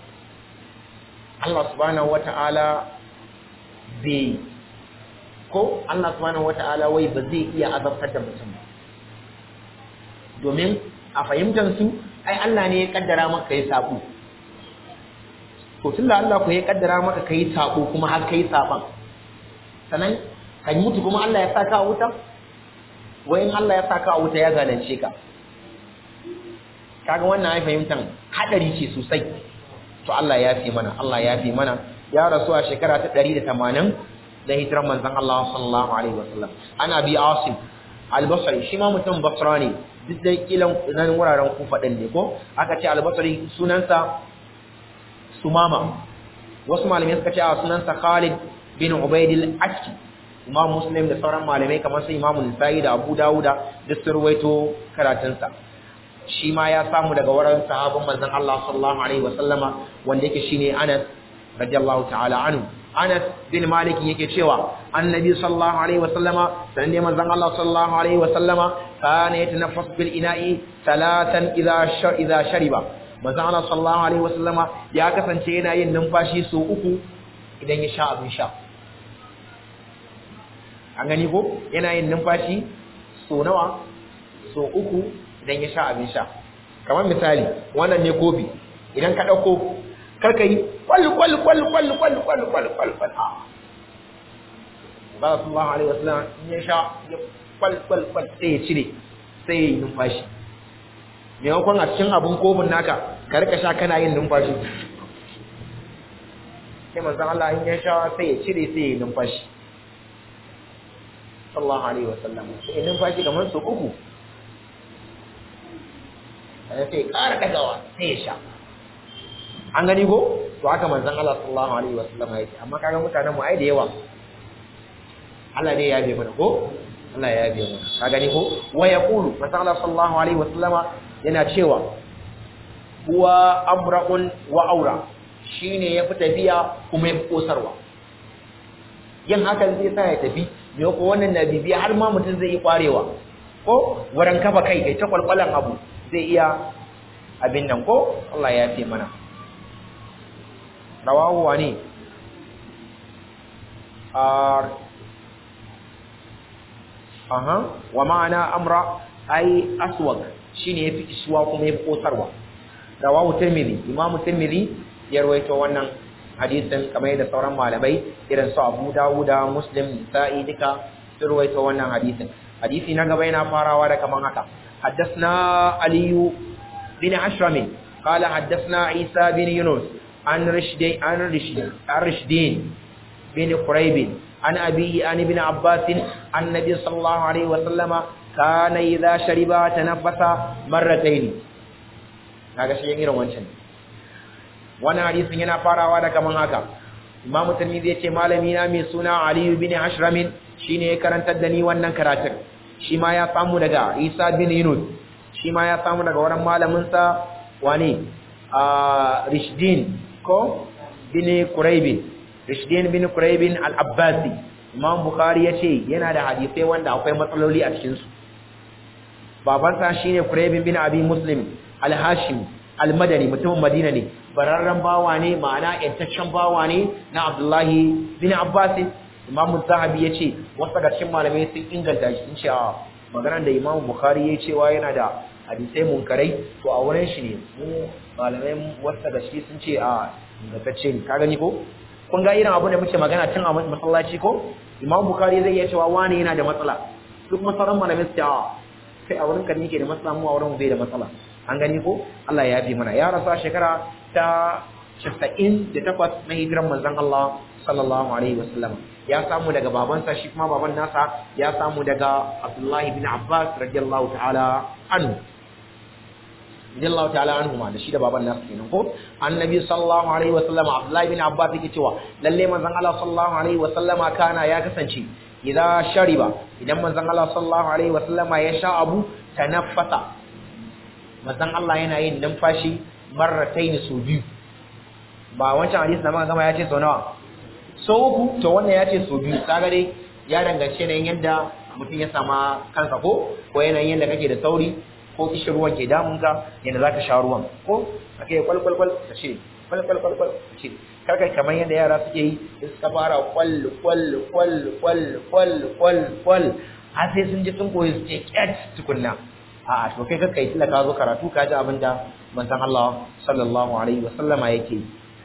Speaker 1: Allah subhanahu wataala bai ko Allah subhanahu wataala wai ba zai iya azabtar da mutum ba domin a fahimtar su ai Allah ne ya kaddara maka kai sabo to tunda Allah ko ya kaddara maka kai sabo kuma har kai saban sanan kan mutu kuma Allah ya saka a wuta wayin Allah ya saka a wuta ya zalunce ka kaga wannan ai fahimtar hadari ce sosai to Allah ya fi mana Allah ya fi mana ya rasu a shekara ta 180 da hijiran manzon Allah sallallahu alaihi wasallam ana bi asim al-basri shi ma mutum basra ne duk da kilan nan wuraren kufa din ne ko aka ce al-basri sunansa sumama wasu malamai suka ce a sunansa Khalid bin Ubayd al-Aki Imam Muslim da sauran malamai kamar su Imam Nasa'i da Abu Dawuda duk sun ruwaito karatunsa shi ma ya samu daga wurin sahabban manzon Allah sallallahu alaihi wasallama wanda yake shine Anas radiyallahu ta'ala anhu Anas bin Malik yake cewa Annabi sallallahu alaihi wasallama dan ne manzon Allah sallallahu alaihi wasallama kana yatanaffas bil ina'i salatan idza shar idza shariba manzon Allah sallallahu alaihi wasallama ya kasance yana yin numfashi so uku idan ya sha abin sha an gani ko yana yin numfashi so nawa so uku idan ya sha abin sha kamar misali wannan ne kofi idan ka dauko karka yi kwal kwal kwal kwal kwal kwal kwal kwal kwal a ba sallallahu alaihi wasallam in ya sha ya kwal kwal kwal sai ya cire sai ya yi numfashi maimakon a cikin abin kofin naka ka rika sha kana yin numfashi sai manzon Allah in ya sha sai ya cire sai ya yi numfashi sallallahu alaihi wasallam sai numfashi kamar su uku sai sai ƙara dagawa sai ya sha an gani ko to haka manzon Allah sallallahu alaihi wasallam yake amma kaga mutanen mu ai da yawa Allah ne ya yabe mana ko Allah ya yabe mana ka gani ko wa yaqulu manzon Allah sallallahu alaihi wasallama yana cewa huwa amra'un wa aura shine yafi tafiya kuma yafi kosarwa yin hakan zai sa ya tafi me ko wannan na bibiya har ma mutum zai yi kwarewa ko wurin kafa kai kai ta kwalkwalan abu zai iya abin nan ko Allah ya fi mana rawahu wani ar aha wa ma'ana amra ai aswag shine yafi iswa kuma yafi kosarwa rawahu tirmidhi imamu tirmidhi ya rawaito wannan hadisin kamar yadda sauran malamai irin su Abu Dawuda Muslim Nisa'i duka sun rawaito wannan hadisin hadisi na gaba yana farawa da kaman haka حدثنا علي بن حشرم قال حدثنا عيسى بن يونس عن رشدين عن رشدين عن رشدين بن قريب عن أبيه عن ابن عباس عن النبي صلى الله عليه وسلم كان إذا شرب تنفس مرتين kaga shi irin wancan wannan hadisin yana farawa da kaman haka Imam Tirmidhi yace malami na mai suna Ali bin Ashram shine ya karantar da ni wannan karatun shi ma ya samu daga Isa bin Yunus shi ma ya samu daga wurin malamin sa wane a Rishdin ko bin Quraybin Rishdin bin Quraybin al-Abbasi Imam Bukhari yace yana da hadisai wanda akwai matsaloli a cikin su babansa shine Quraybin bin Abi Muslim al-Hashimi al-Madani mutumin Madina ne bararren bawa ne ma'ana yantaccen bawa ne na Abdullahi bin Abbas Imam Zahabi yace wasu daga cikin malamai sun inganta shi sun ce a maganar da Imam Bukhari ya cewa yana da hadisai munkarai to a wurin shi ne mu malamai wasu daga shi sun ce a ingantacce ne ka gani ko kun ga irin abu da muke magana tun a masallaci ko Imam Bukhari zai iya cewa wani yana da matsala duk masaran malamai su ce a kai a wurin ka ne ke da matsala mu a wurin bai da matsala an gani ko Allah ya yafe mana ya rasa shekara ta 98 na hijiran manzon Allah sallallahu alaihi wasallam ya samu daga babansa shi kuma baban nasa ya samu daga Abdullahi bin Abbas radiyallahu ta'ala anhu radiyallahu ta'ala anhu ma da shi da baban nasa kenan ko annabi sallallahu alaihi wasallam Abdullahi bin Abbas yake cewa lalle manzon Allah sallallahu alaihi wasallam kana ya kasance idan shariba idan manzon Allah sallallahu alaihi wasallam ya sha abu tanaffasa manzon Allah yana yin numfashi marrataini su biyu ba wancan hadisi na muka gama ya ce sau nawa sau uku to wannan ya ce sau biyu kaga dai ya danganci yanayin yadda mutum ya sama kansa ko ko yanayin yadda kake da sauri ko kishin ruwan ke damun ka yadda za ka sha ruwan ko ake kwal kwal kwal ka ce kwal kwal kwal kwal ka ce karkar kamar yadda yara suke yi da suka fara kwal kwal kwal kwal kwal kwal kwal har sai sun ji sun koyi su ce kyat tukunna a'a to kai kakkai tilla ka zo karatu ka ji abin da manzon Allah sallallahu alaihi wa sallama yake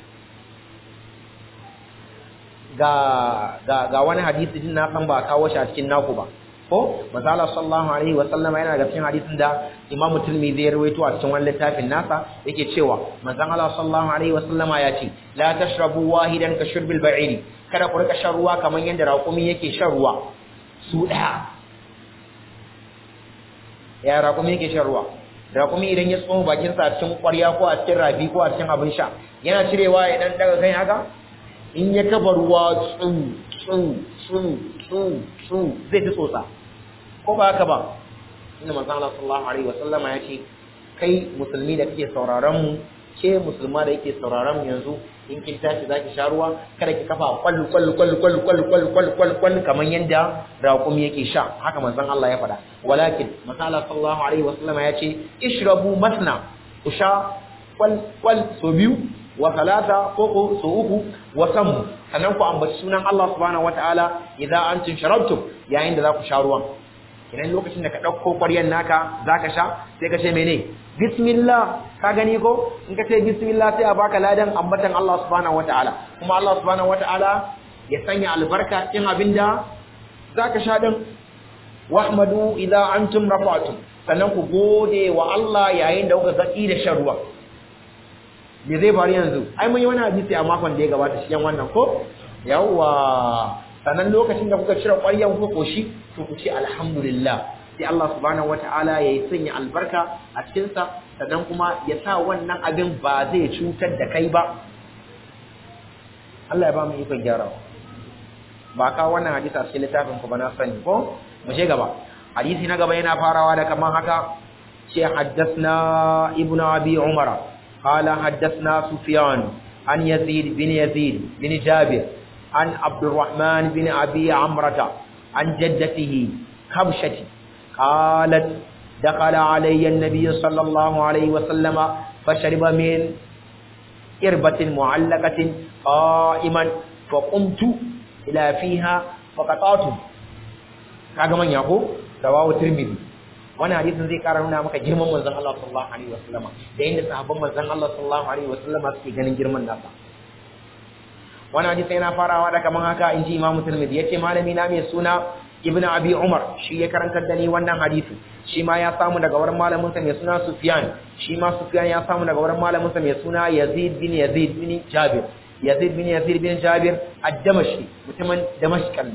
Speaker 1: ga ga ga wani hadisi din na san ba kawo shi a cikin naku ba ko manzon Allah sallallahu alaihi wa sallama yana da cikin hadisin da Imam Tirmidhi ya rawaito a cikin wannan littafin nasa yake cewa manzon Allah sallallahu alaihi wa sallama ya ce la tashrabu wahidan ka shurbil ba'iri kada ku rika shan ruwa kamar yadda raƙumi yake shan ruwa su daya ya raƙumi yake shan ruwa raƙumi idan ya tsoma bakinsa a cikin ƙwarya ko a cikin rafi ko a cikin abin sha yana cirewa ya dan daga kai haka in ya kafa ruwa tsu tsu tsu tsu tsu zai ta tsotsa ko ba haka ba inda manzon Allah sallallahu alaihi wasallam ya ce kai musulmi da kake sauraron mu ke musulma da yake sauraron mu yanzu in kin tashi zaki sha ruwa kada ki kafa kwal kwal kwal kwal kwal kwal kwal kwal kwal kaman yanda raqum yake sha haka manzon Allah ya faɗa walakin masala sallallahu alaihi wasallam ya ce ishrabu masna ku sha kwal kwal so biyu wa salata ko ko so uku wa samu sannan ku ambaci sunan Allah subhanahu wataala idan antum sharabtum yayin da za ku sha ruwan idan lokacin da ka ɗauko ƙwaryar naka za ka sha sai ka ce mene bismillah ka gani ko in ka ce bismillah sai a baka ladan ambatan Allah subhanahu wataala kuma Allah subhanahu wataala ya sanya albarka cikin abin da za ka sha din wahmadu idza antum rafa'tum sannan ku gode wa Allah yayin da kuka zaki da shan ruwa me zai faru yanzu ai mun yi wani hadisi a makon da ya gabata shi wannan ko yawwa sannan lokacin da kuka cire ƙwaryan ku koshi to ku ce alhamdulillah sai Allah subhanahu wataala ya yi sanya albarka a cikin sa sannan kuma ya sa wannan abin ba zai cutar da kai ba Allah ya ba mu ikon gyarawa ba ka wannan hadisi a cikin littafin ku ba na sani ko mu je gaba hadisi na gaba yana farawa da kaman haka ce haddathna ibnu abi umara qala haddathna sufyan an yazid bin yazid bin jabir عن عبد الرحمن بن أبي عمرة عن جدته كبشة قالت دخل علي النبي صلى الله عليه وسلم فشرب من إربة معلقة قائما فقمت إلى فيها فقطعته kaga man yako rawahu tirmidhi wannan hadisin zai kara nuna maka girman manzon Allah sallallahu alaihi wasallam da inda sahabban manzon Allah sallallahu alaihi wasallam suke ganin girman nasa wannan hadisi yana farawa da kaman haka inji Imam Tirmidhi yace malami na mai suna Ibn Abi Umar shi ya karantar da ni wannan hadisi shi ma ya samu daga wurin malamin sa mai suna Sufyan shi ma Sufyan ya samu daga wurin malamin sa mai suna Yazid bin Yazid bin Jabir Yazid bin Yazid bin Jabir ad-Damashqi mutumin Damashq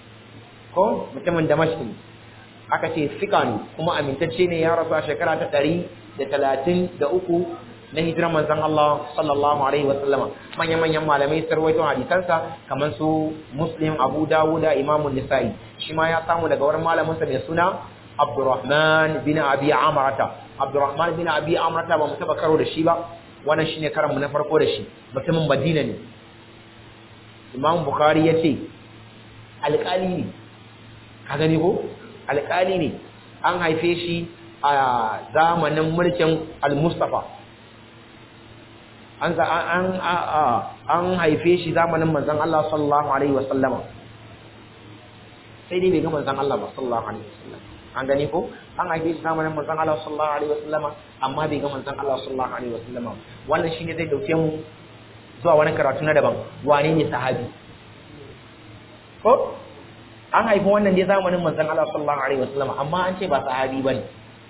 Speaker 1: ko mutumin Damashq aka ce fika ne kuma amintacce ne ya rasu a shekara ta 133 na hijiran manzon Allah sallallahu alaihi wa sallama manyan manyan malamai sarwaito hadisansa kamar su Muslim Abu Dawud Imam Nisa'i shi ma ya samu daga wurin malamin sa mai suna Abdurrahman bin Abi Amrata Abdurrahman bin Abi Amrata ba mu taba karo da shi ba wannan shine karan mu na farko da shi mutumin Madina ne Imam Bukhari yace alƙali ne ka gani ko alƙali ne an haife shi a zamanin mulkin Al-Mustafa an an an haife shi zamanin manzon Allah sallallahu alaihi wasallama sai dai bai ga manzon Allah ba sallallahu alaihi wasallam an gani ko an haife shi zamanin manzon Allah sallallahu alaihi wasallama amma bai ga manzon Allah sallallahu alaihi wasallama wannan shine zai dauke mu zuwa wani karatu na daban wane ne sahabi ko an haifi wannan dai zamanin manzon Allah sallallahu alaihi wasallama amma an ce ba sahabi bane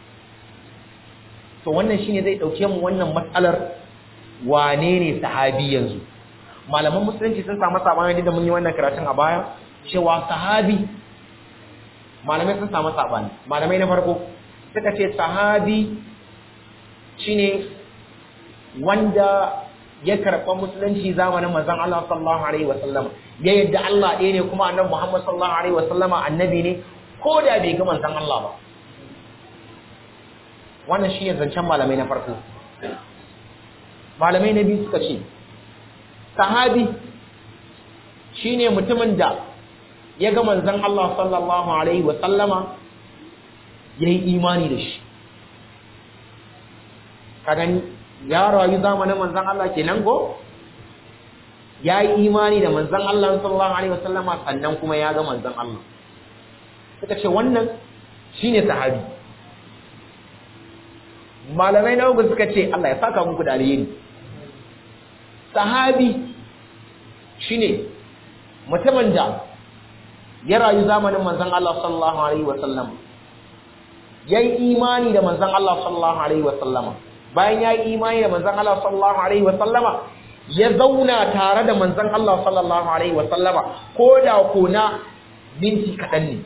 Speaker 1: to wannan shine zai dauke mu wannan matsalar wane ne sahabi yanzu malaman musulunci sun samu sabani da mun yi wannan karatun a baya cewa sahabi malamai sun samu sabani malamai na farko suka ce sahabi shine wanda ya karɓa musulunci zamanin manzon Allah sallallahu alaihi wasallam ya yadda Allah ɗaya ne kuma annabi Muhammad sallallahu alaihi wasallama annabi ne ko da bai ga manzon Allah ba wannan shi ne zancen malamai na farko malamai na biyu suka ce sahabi shine mutumin da ya ga manzon Allah sallallahu alaihi wa sallama yayi imani da shi ka gani ya rayu zamanin manzon Allah kenan go yayi imani da manzon Allah sallallahu alaihi wa sallama sannan kuma ya ga manzon Allah suka ce wannan shine sahabi malamai na uku suka ce Allah ya saka muku da alheri sahabi shine mutumin da ya rayu zamanin manzon Allah sallallahu alaihi wa sallam yayi imani da manzon Allah sallallahu alaihi wa sallama bayan yayi imani da manzon Allah sallallahu alaihi wa sallama ya zauna tare da manzon Allah sallallahu alaihi wa sallama ko da ko na minti kaɗan ne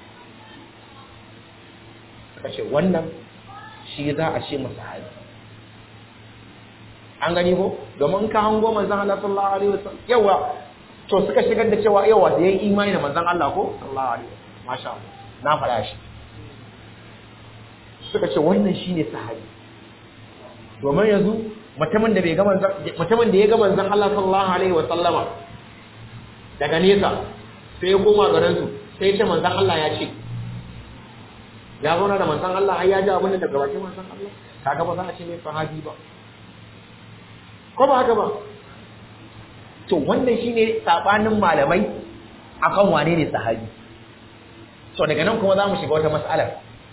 Speaker 1: kace wannan shi za a ce masa hali an gani ko domin ka hango manzon Allah sallallahu alaihi wasallam yawa to suka shigar da cewa yawa da yayi imani da manzon Allah ko sallallahu alaihi wasallam masha Allah na fara shi suka ce wannan shine sahabi domin yanzu mutumin da bai ga manzon mutumin da ya ga manzon Allah sallallahu alaihi wasallama daga nesa sai ya koma garin su sai ya ce manzon Allah ya ce ya zauna da manzon Allah ai ya ji abin da daga bakin manzon Allah kaga ba za a ce mai sahabi ba ko ba haka ba to wannan shine sabanin malamai akan wane ne sahabi so daga nan kuma za mu shiga wata mas'alar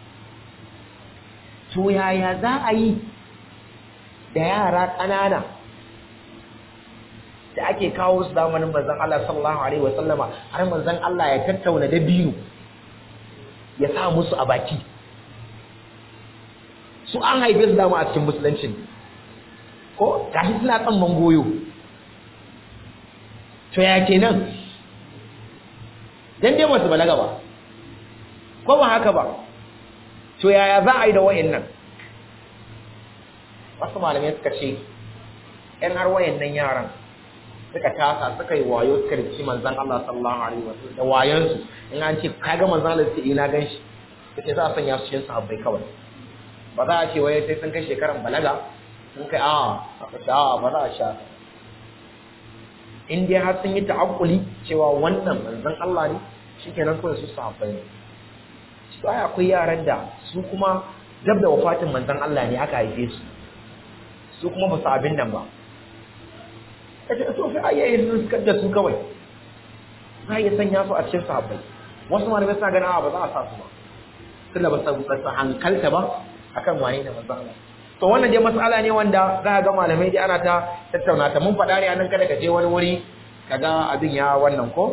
Speaker 1: to yaya za a yi da yara ƙanana da ake kawo su zamanin manzon Allah sallallahu alaihi wasallama har manzon Allah ya tattauna da biyu ya sa musu a baki su an haife su dama a cikin musuluncin ko gashi suna tsamman goyo to ya kenan dan dai masu balaga ba ko ba haka ba to yaya za a yi da wayannan wasu malamai suka ce ‘yan har wayannan yaran suka tasa suka yi wayo suka rikici manzan Allah sallallahu alaihi wasallam da wayansu in an ce kaga manzan Allah sai ina gan shi suke za a sanya su cikin sahabbai kawai ba za a ce waye sai sun kai shekaran balaga sun kai a a ba za a sha in dai har sun yi ta'akkuli cewa wannan manzan Allah ne shikenan kawai su sahabbai ne su ai akwai yaran da su kuma dab da wafatin manzan Allah ne aka haife su su kuma ba su abin nan ba kace to sai ayyaye su suka da su kawai za ya sanya su a cikin sahabbai wasu malamai suna ganin ba za a sa su ba tunda ba su hankalta ba akan waye da manzon Allah to wannan dai mas'ala ne wanda za ga malamai dai ana ta tattauna ta mun faɗa ne anan kada ka je wani wuri kaga abin ya wannan ko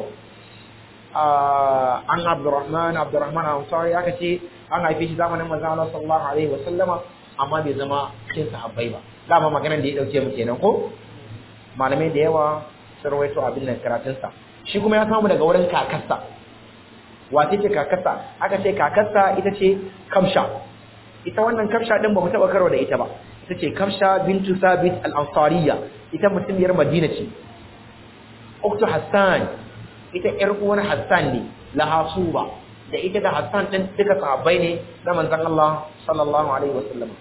Speaker 1: an Abdurrahman Abdurrahman Ansari aka ce an haife shi zamanin manzon Allah sallallahu alaihi wasallama amma bai zama cikin sahabbai ba dama maganar da ya dauke mu kenan ko malamai da yawa sun rawaito abin nan karatunsa shi kuma ya samu daga wurin kakarsa wace ce kakarsa aka ce kakarsa ita ce kamsha ita wannan kamsha din ba mu taba karo da ita ba ita ce kamsha bintu sabit al-ansariya ita mutumiyar madina ce uktu hassan ita yar uwar hassan ne laha suba da ita da Hassan din duka sahabbai ne na manzon Allah sallallahu alaihi wasallam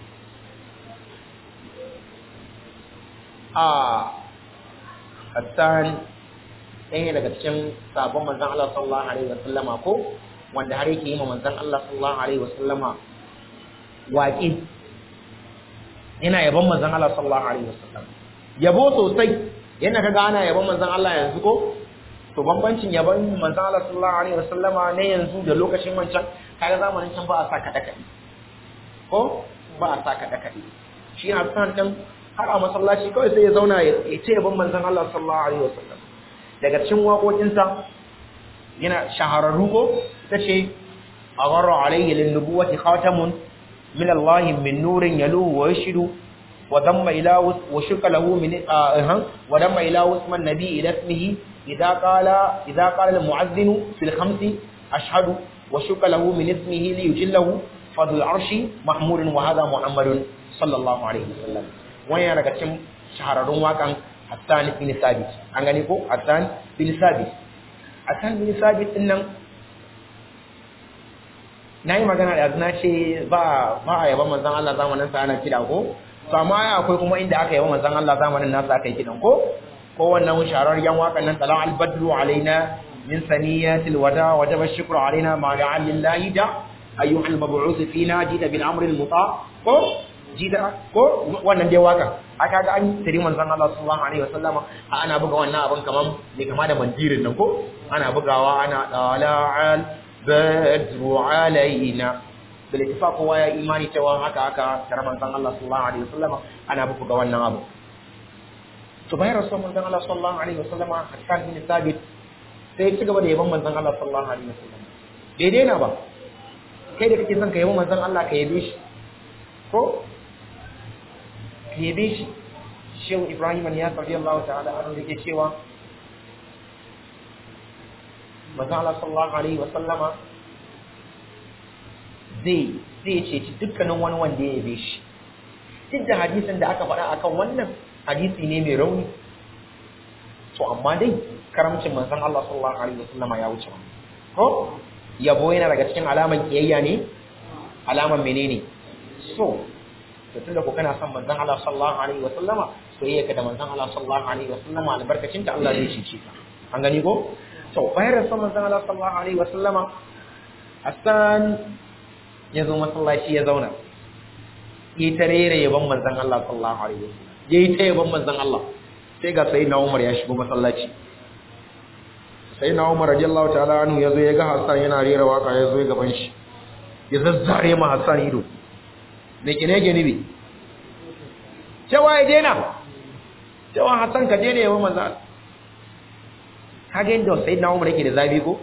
Speaker 1: a Hassan ɗaya daga cikin sabon manzon Allah sallallahu alaihi wasallama ko wanda har yake yi ma manzon Allah sallallahu alaihi wasallama waƙi yana yabon manzon Allah sallallahu alaihi wasallam yabo sosai yana kaga ana yabon manzon Allah yanzu ko to bambancin yabon manzon Allah sallallahu alaihi wasallama ne yanzu da lokacin wancan kaga zamanin can ba a sa kada kadi ko ba a sa kada kadi shi Hassan din har a masallaci kawai sai ya zauna ya ce yabon manzon Allah sallallahu alaihi wasallam daga cikin waƙoƙinsa yana shahararru ko tace aghara alayhi lin nubuwati khatamun من الله من نور يلوه ويشهد وضم إلى وشك له من آه وضم إلى اسم النبي إلى اسمه إذا قال إذا قال المعذن في الخمس أشهد وشك له من اسمه ليجله فضل العرش محمود وهذا محمد صلى الله عليه وسلم وين daga cikin shahararrun wakan Hassan bin Sabit an gani ko Hassan bin Sabit Hassan bin Sabit din nan na yi magana da na ce ba a yaba manzan Allah zamanin sa ana kiɗa ko to amma akwai kuma inda aka yaba manzan Allah zamanin nasa aka yi kiɗan ko ko wannan sharar yan wakan nan talan albadru alaina min saniyatil wada wa jaba shukru alaina ma da'a lillahi da ayyuhal mab'uth fina jida bil amri al muta ko jida ko wannan dai waka aka ga an tiri manzan Allah sallallahu alaihi wasallama ana buga wannan abin kaman ne kama da mandirin nan ko ana bugawa ana dala'al badru alaina bil ittifaq kowa ya imani cewa haka haka tare manzon Allah sallallahu alaihi wasallam ana buku ga wannan abu to bayan rasul manzon Allah sallallahu alaihi wasallam Hassan bin Sabit sai ci gaba da yaban manzon Allah sallallahu alaihi wasallam daidai na ba kai da kake son ka yabi manzon Allah ka yabe shi ko ka yabe shi Shehu Ibrahim ya radiyallahu ta'ala anhu yake cewa manzo Allah sallallahu alaihi wa sallama zai zai ceci dukkanin wani wanda ya yabe shi duk da hadisin da aka faɗa akan wannan hadisi ne mai rauni to amma dai karamcin manzon Allah sallallahu alaihi wa sallama ya wuce ko yabo yana daga cikin alaman kiyayya ne alaman menene so to tunda ko kana son manzon Allah sallallahu alaihi wa sallama soyayya ka da manzon Allah sallallahu alaihi wa sallama albarkacin ta Allah zai cece ka an gani ko to bayan rasul manzon Allah sallallahu alaihi wasallama Hassan ya zo masallaci ya zauna yi ta rere yaban manzon Allah sallallahu alaihi wasallam yayi ta yaban manzon Allah sai ga sayyidina Umar ya shigo masallaci sayyidina Umar radiyallahu ta'ala anhu yazo ya ga Hassan yana rera waka ya zo gaban shi ya zazzare ma Hassan ido me kine gani bi cewa ya dena cewa Hassan ka dena yaban manzon Allah kaga inda sai na umar yake da zabi ko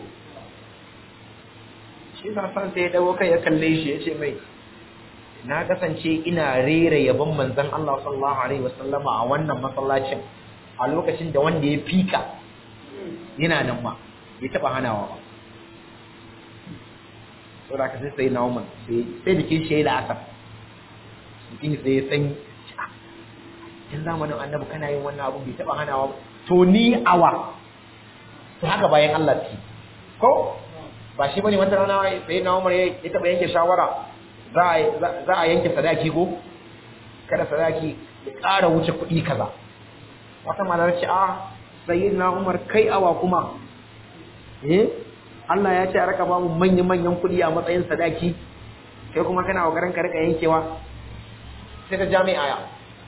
Speaker 1: shi sa san sai ya dawo kai ya kalle shi ya ce mai na kasance ina rera yabon manzon Allah sallallahu alaihi wasallama a wannan masallacin a lokacin da wanda ya fika yana nan ma ya taba hanawa ba so da ka sai sai na umar sai sai da ke shi da asar mutum sai ya san in zamanin annabi kana yin wannan abu bai taba hanawa ba to ni awa to haka bayan Allah ce ko ba shi bane wata rana sai na Umar ya taba yanke shawara za a za a yanke sadaki ko kada sadaki ya ƙara wuce kuɗi kaza wata malar ce a sayyidina Umar kai awa kuma eh Allah ya ce a raka ba mu manyan manyan kuɗi a matsayin sadaki kai kuma kana kokarin ka rika yankewa sai ta jami'a ya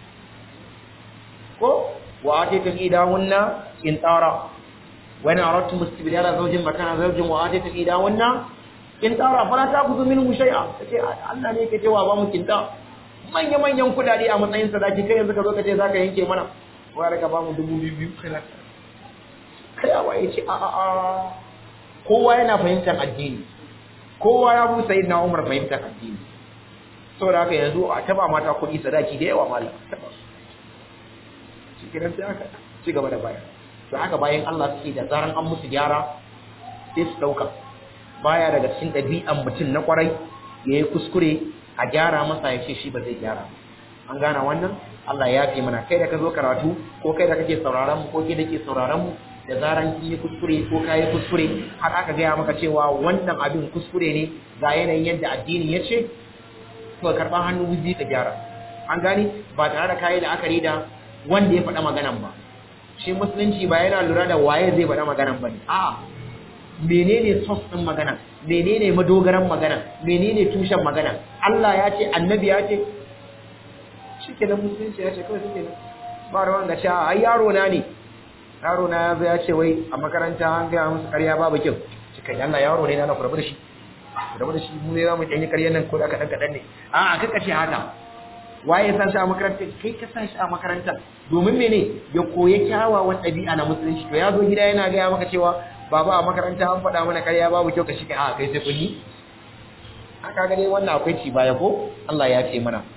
Speaker 1: ko wa atita idahunna in tara وإن أردتم استبدال زوج مكان زوج وآتيتم إحداهن كنتارا فلا تأخذوا منه شيئا kace Allah ne yake cewa ba mu kinta manya manyan kudade a matsayin sadaki kai yanzu ka zo kace zaka yanke mana wai raka ba mu dubu biyu kana kai a waye ce a a a kowa yana fahimtar addini kowa ya bu sai na Umar fahimtar addini saboda haka yanzu a taba mata kuɗi sadaki da yawa malam taba shi kiran sai aka ci gaba da baya to haka bayan Allah suke da zaran an musu gyara sai su dauka baya daga cikin ɗabi'an mutum na kwarai ya yi kuskure a gyara masa ya ce shi ba zai gyara an gana wannan Allah ya fi mana kai da ka zo karatu ko kai da kake sauraron mu ko kai da ke sauraron mu da zaran kin yi kuskure ko ka yi kuskure har aka gaya maka cewa wannan abin kuskure ne ga yanayin yadda addini ya ce to karɓar hannu wuzi ka gyara an gani ba tare da kayi la'akari da wanda ya faɗa maganan ba shi musulunci ba yana lura da waye zai faɗa maganan ba ne a'a menene sos ɗin magana menene madogaran magana menene tushen magana Allah ya ce annabi ya ce shikenan musulunci ya ce kawai shikenan ba rawan da cewa ai yaro na ne yaro na ya zo ya ce wai a makaranta an gaya musu karya babu kyau shi kai Allah yaro ne na na kurbu da shi kurbu da shi mu ne za mu ɗanyi karyar nan ko da kaɗan kaɗan ne a'a kaka ce haka waye ya sa shi a makaranta kai ka sa shi a makaranta domin mene ya koya kyawawan ɗabi'a na musulunci to ya zo gida yana gaya maka cewa baba a makaranta an faɗa mana karya babu kyau ka shi kai a kai sai kun yi haka ga dai wannan akwai ci baya ko Allah ya ce mana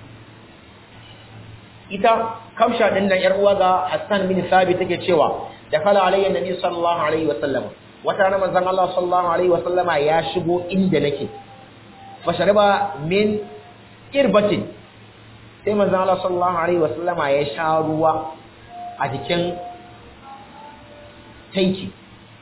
Speaker 1: ita kamsha din nan yar uwa ga Hassan bin Sabit take cewa da kala alayya nabi sallallahu alaihi wa sallam wata rana manzon Allah sallallahu alaihi wa sallama ya shigo inda nake fa shariba min irbatin sai manzon Allah sallallahu alaihi wa sallama ya sha ruwa a jikin tanki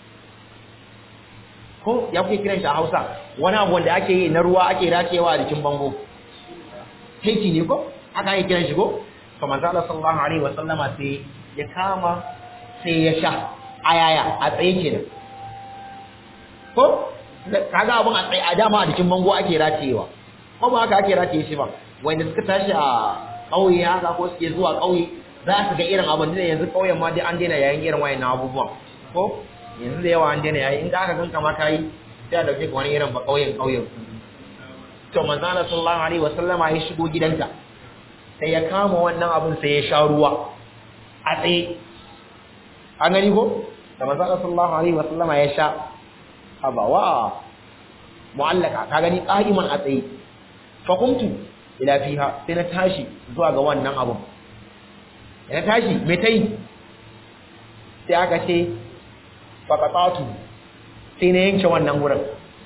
Speaker 1: ko ya kuke kiran shi a Hausa wani abu wanda ake yi na ruwa ake racewa a jikin bango tanki ne ko aka yi kiran shi ko to manzo Allah sallallahu alaihi wa sallama sai ya kama sai ya sha ayaya a tsaye kenan ko kaga abun a tsaye a dama a jikin bango ake ratewa ko ba haka ake rataye shi ba wanda suka tashi a ƙauye haka ko suke zuwa ƙauye za su ga irin abin da yanzu ƙauyen ma dai an daina yayin irin wayannan abubuwan ko yanzu da yawa an daina yayi in da aka ganka ma kai sai a dauke ka wani irin ba ƙauyen ƙauyen to manzo Allah sallallahu alaihi wa sallama ya shigo gidanta sai ya kama wannan abin sai ya sha ruwa a tsaye an gani ko da manzo sallallahu alaihi wa sallama ya sha abawa mu'allaka ka gani qa'iman a tsaye fa qumtu ila fiha sai na tashi zuwa ga wannan abin na tashi me tai sai aka ce faqatatu sai na yanke wannan wurin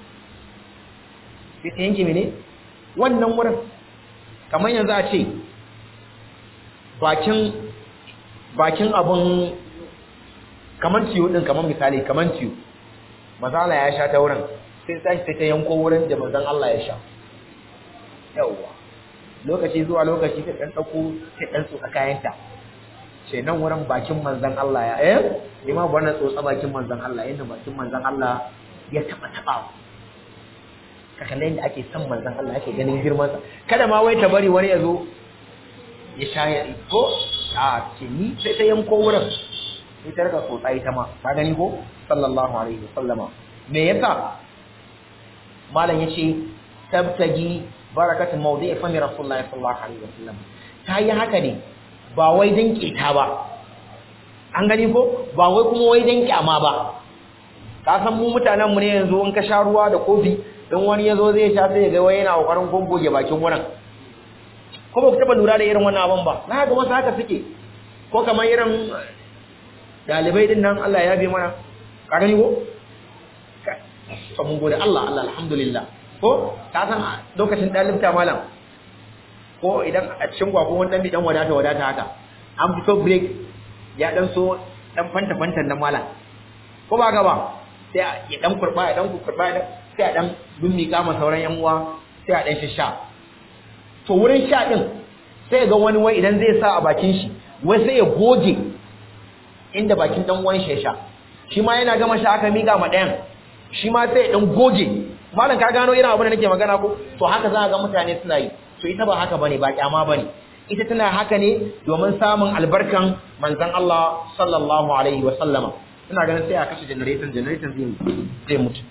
Speaker 1: sai ta yanke mene wannan wurin kamar yanzu a ce bakin bakin abun kaman tiyo din kaman misali kaman tiyo mazala ya sha ta wurin sai tashi sai ta yanko wurin da manzon Allah ya sha yawa lokaci zuwa lokaci ta dan dauko ta dan tsotsa kayanta ce nan wurin bakin manzon Allah ya eh ni ma wannan tsotsa bakin manzon Allah inda bakin manzon Allah ya taba taba ka kalle inda ake son manzon Allah ake ganin girman sa kada ma wai ta bari wani ya zo ya sha ya ko a ce ni sai ta yanko wurin sai ta rika tsotsa ita ma ka gani ko sallallahu alaihi wasallama me yasa malam yace tabtaji barakatun mawdi'i fami rasulullahi sallallahu alaihi wasallam ta yi haka ne ba wai dan kita ba an gani ko ba wai kuma wai dan kyama ba ka san mu mutanen mu ne yanzu in ka sha ruwa da kofi in wani yazo zai sha sai ya ga wai yana kokarin gongoge bakin wurin ko ba ku taba lura da irin wannan abin ba na ga wasu haka suke ko kamar irin dalibai din nan Allah ya bi mana ka gani ko to mun gode Allah Allah alhamdulillah ko ka san lokacin dalibta malam ko idan a cikin gwakon wani dan dan wadata wadata haka an fito break ya dan so dan fanta fantan nan malam ko ba ga ba sai ya dan kurba ya dan kurba sai a dan dummi kama sauran yan uwa sai a dan shisha to wurin sha din sai ga wani wai idan zai sa a bakin shi wai sai ya goge inda bakin dan uwan shi ya sha shi ma yana gama sha aka miƙa ma ɗayan shi ma sai ya dan goge malam ka gano irin abin da nake magana ko to haka za ga mutane suna yi to ita ba haka bane ba kyama bane ita tana haka ne domin samun albarkan manzon Allah sallallahu alaihi wa sallama ina ganin sai a kashe generator generator zai zai mutu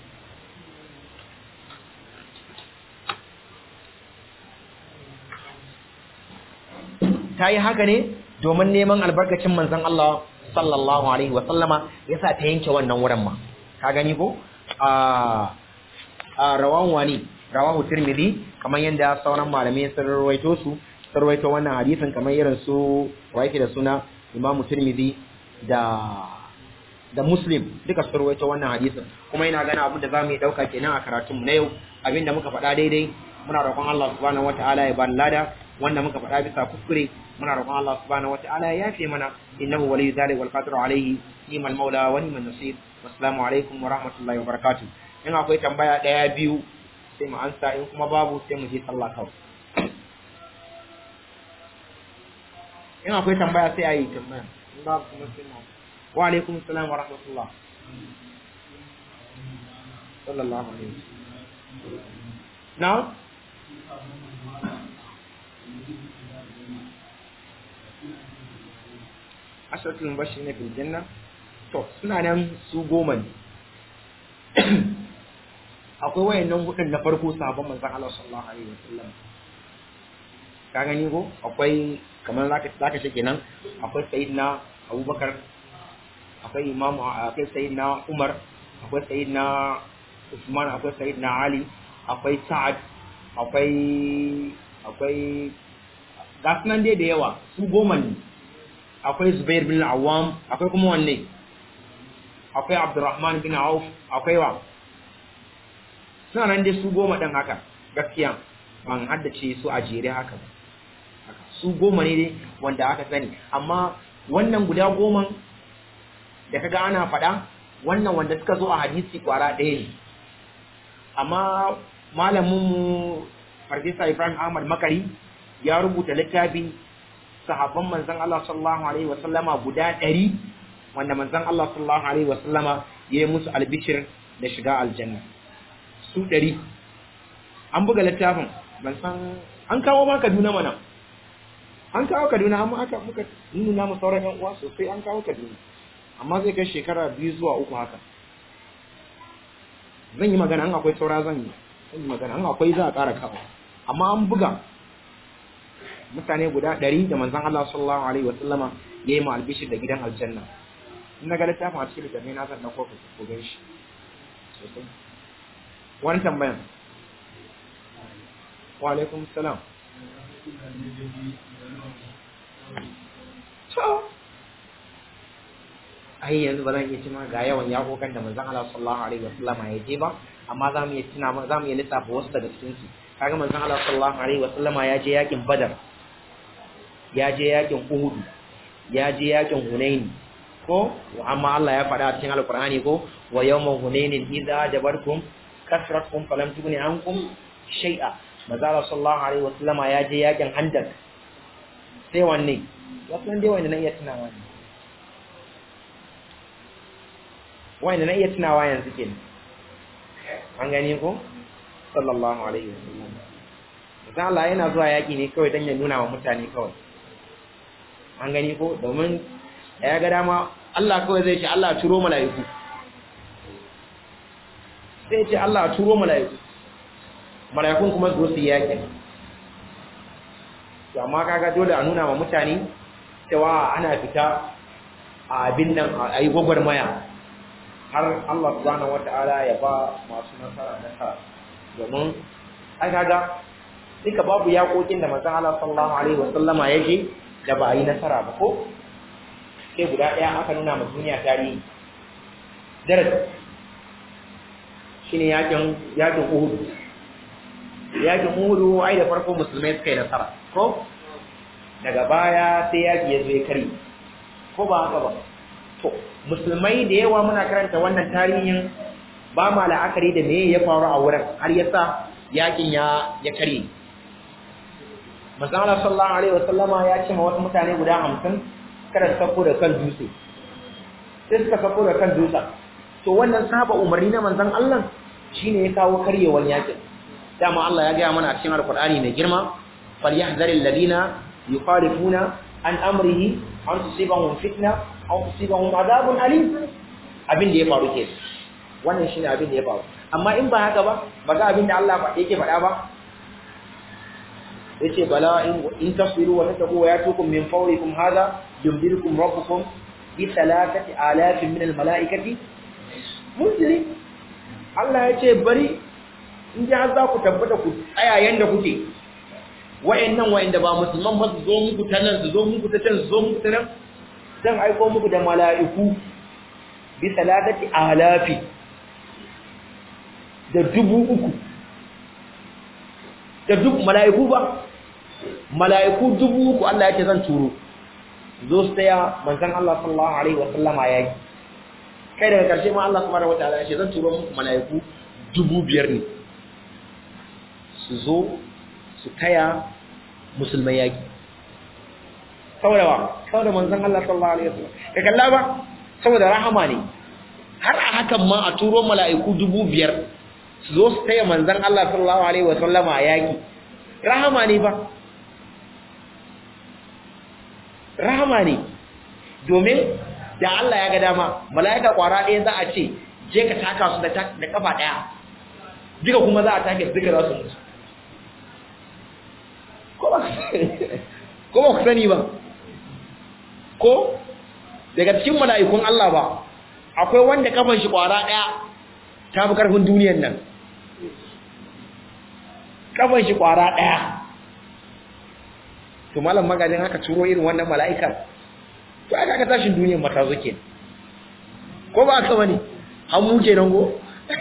Speaker 1: ta yi haka ne domin neman albarkacin manzon Allah sallallahu alaihi wa sallama yasa ta yanke wannan wurin ma ka gani ko a a rawan wani rawahu tirmidhi kamar yadda sauran malamai sun rawaito su sun rawaito wannan hadisin kamar irin su waike da suna Imam Tirmidhi da da Muslim duka sun rawaito wannan hadisin kuma ina gana abin da zamu yi dauka kenan a karatun mu na yau abinda muka faɗa daidai muna roƙon Allah subhanahu wataala ya bani lada wanda muka faɗa bisa kuskure muna roƙon Allah subhanahu wataala ya yafe mana innahu waliyyu dhalika wal qadiru alayhi ni'mal maula wa ni'man nasir wassalamu alaikum wa rahmatullahi wa barakatuh in akwai tambaya ɗaya biyu sai mu ansa in kuma babu sai mu je sallah kawai in akwai tambaya sai a yi tambaya in babu kuma sai mu wa alaikum salam wa rahmatullah sallallahu alaihi wasallam now ashratul mubashirin fil janna to suna nan su goma ne akwai wayannan hudun na farko sahabban manzon Allah sallallahu alaihi wasallam ka gani ko akwai kamar zaka zaka ce kenan akwai sayyidina Abubakar akwai Imam akwai sayyidina Umar akwai sayyidina Usman akwai sayyidina Ali akwai Sa'ad akwai akwai gasu nan dai da yawa su goma ne akwai Zubair bin Awam akwai kuma wanne akwai Abdurrahman bin Auf akwai wa suna nan dai su goma ɗin haka gaskiya ban haddace su a jere haka su goma ne dai wanda aka sani amma wannan guda goma da kaga ana faɗa wannan wanda suka zo a hadisi kwara ɗaya ne amma malaminmu farfesa ibrahim ahmad makari ya rubuta littafi sahabban manzon Allah sallallahu alaihi wa sallama guda ɗari wanda manzon Allah sallallahu alaihi wa sallama ya yi musu albishir da shiga aljanna su ɗari an buga littafin ban san an kawo ma Kaduna mana an kawo Kaduna amma aka muka nuna mu sauran yan uwa sosai an kawo Kaduna amma zai kai shekara biyu zuwa uku haka zan yi magana an akwai saura zan yi zan yi magana an akwai za a ƙara kawo amma an buga mutane guda ɗari da manzan Allah sallallahu alaihi wa sallama ya yi ma albishir da gidan aljanna in na ga littafin a cikin littafin na zan ɗauko ku gan shi sosai wani tambayan wa alaikum salam ai yanzu ba zan iya cima ga yawan yakokan da manzon Allah sallallahu alaihi wasallam ya je ba amma za mu iya tuna za mu iya lissafa wasu daga cikin su kaga manzon Allah sallallahu alaihi wasallam ya je yakin Badar ya je yakin Uhud ya je yakin Hunain ko amma Allah ya faɗa a cikin Alƙur'ani ko wa yawma hunainin idza jabartum kasratkum falam tughni ankum shay'a manzala sallallahu alaihi wasallam ya je yakin handak sai wanne wasu dai wanda na iya tunawa ne wanda na iya tunawa yanzu kenan an gani ko sallallahu alaihi wasallam manzo Allah yana zuwa yaki ne kawai dan ya nuna wa mutane kawai an gani ko domin ya ga dama Allah kawai zai ce Allah turo mala'iku sai ce Allah turo mala'iku mala'ikun kuma zo su yaki to amma kaga dole a nuna wa mutane cewa ana fita a abin nan a yi gwagwarmaya har Allah subhanahu wata'ala ya ba masu nasara nasara domin ai kaga duka babu yakokin da manzon Allah sallallahu alaihi wasallama ya je da ba a yi nasara ba ko sai guda ɗaya aka nuna ma duniya tarihi darasi shine yakin yakin Uhud yakin Uhud ai da farko musulmai suka yi nasara ko daga baya sai yaki ya zo ya kare ko ba haka ba to musulmai da yawa muna karanta wannan tarihin ba ma la'akari da me ya faru a wurin har yasa yakin ya ya kare manzo Allah sallallahu alaihi wasallama ya ce ma wasu mutane guda 50 kada su sako da kan dutse sai suka sako da kan dutse to wannan saba umarni na manzon Allah shine ya kawo karyewar yakin dama Allah ya gaya mana a cikin alqur'ani mai girma falyahzaril ladina yukhalifuna an amrihi an tusibahum fitna aw tusibahum adabun alim abin da ya faru ke wannan shine abin da ya faru amma in ba haka ba ba ga abin da Allah ba yake faɗa ba yace bala in in tasbiru wa tattaqu wa yatukum min fawrikum hadha yumdirukum rabbukum bi thalathati alafin min al malaikati munziri Allah yace bari in ji har za ku tabbata ku tsaya yanda kuke wa'annan wa'anda ba musulman ba su zo muku ta nan su zo muku ta can su zo muku ta nan zan aiko muku da mala'iku bi salatati alafi da dubu uku da duk mala'iku ba mala'iku dubu uku Allah yake zan turo zo su taya manzon Allah sallallahu alaihi wa sallama yaki kai daga karshe ma Allah subhanahu wataala ya ce zan turo muku mala'iku dubu biyar ne su zo su taya musulmai yaki saboda ba saboda manzon Allah sallallahu alaihi wasallam ka kalla ba saboda rahama ne har a hakan ma a turo mala'iku dubu biyar su zo su taya manzon Allah sallallahu alaihi wasallam a yaki rahama ne ba rahama ne domin da Allah ya ga dama mala'ika kwara ɗaya za a ce je ka taka su da kafa ɗaya duka kuma za a take su duka za su mutu ko ba ku sani ba ko daga cikin mala'ikun Allah ba akwai wanda kafan shi kwara daya ta fi karfin duniyar nan kafan shi kwara daya to malam magajin haka turo irin wannan mala'ikar to aka aka tashin duniyar mata zo kenan ko ba aka bane an mu kenan go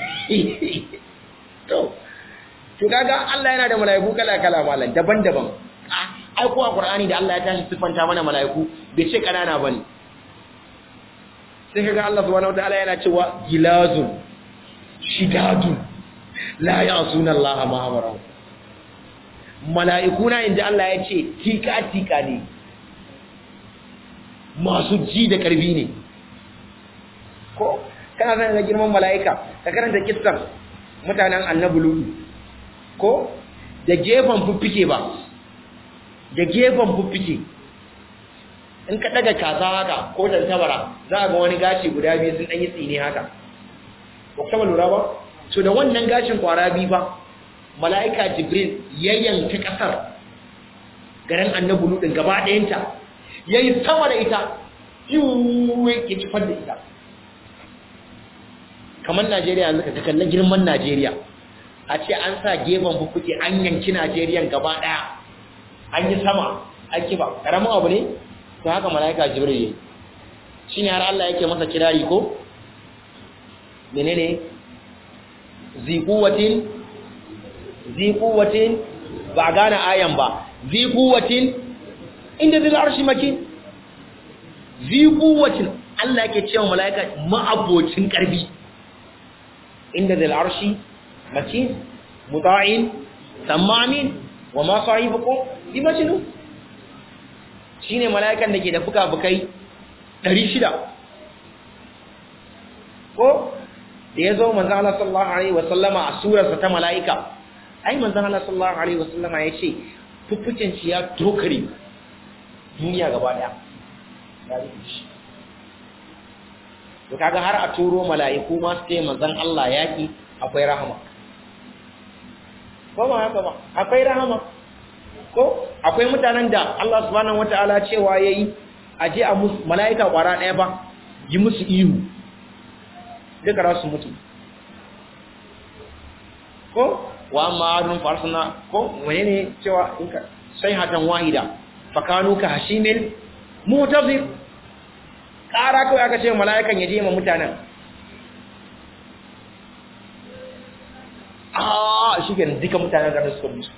Speaker 1: to to kaga Allah yana da mala'iku kala kala malam daban-daban ai ko a Qur'ani da Allah ya tashi sifanta mana mala'iku bai ce kanana bane sai kaga Allah subhanahu wataala yana cewa gilazun shidadun la ya'suna Allah ma amara mala'iku na inda Allah ya ce tika tika ne masu ji da karfi ne ko kana san ga girman mala'ika ka karanta kissan mutanen annabi lulu ko da gefen fuffike ba da gefen fuffike in ka daga kaza haka ko tantabara za a ga wani gashi guda biyu sun ɗanyi tsini haka ba kuma lura ba so da wannan gashin kwara biyu ba mala'ika jibril ya yanka ƙasar garin annabi ludin gaba ɗayanta ya yi sama da ita yiwu ya cifar da ita kamar najeriya yanzu ka kalla girman najeriya a ce an sa gefen fuffuke an yanki najeriyan gaba ɗaya an yi sama an kiba ƙaramin abu ne to haka mala'ika jibril yayi shine har Allah yake masa kirari ko menene zi quwwatin zi quwwatin ba gane ayan ba zi quwwatin inda zil arshi makin zi quwwatin Allah yake cewa mala'ika ma'abocin karbi inda zil arshi makin muta'in tamamin wa ma sahibukum bi majnun shine mala'ikan da ke da fuka-fukai 600 ko da ya zo manzan Allah sallallahu Alaihi wasallama a surarsa ta mala'ika ai manzan Allah sallallahu Alaihi wasallama ya ce fuffucin shi ya tokare duniya gaba daya ya rufe shi to kaga har a turo mala'iku ma su ce manzan Allah yaki akwai rahama ko ba haka ba akwai rahama ko akwai mutanen da Allah subhanahu wataala cewa yayi aje a musu malaika kwara daya ba yi musu ihu duka rasu mutu ko wa amma adun farsana ko wani ne cewa inka sai hatan wahida fakanu ka hashimil mutazir kara kawai aka ce malaikan ya je ma mutanen ah shi kenan duka mutanen da suka mutu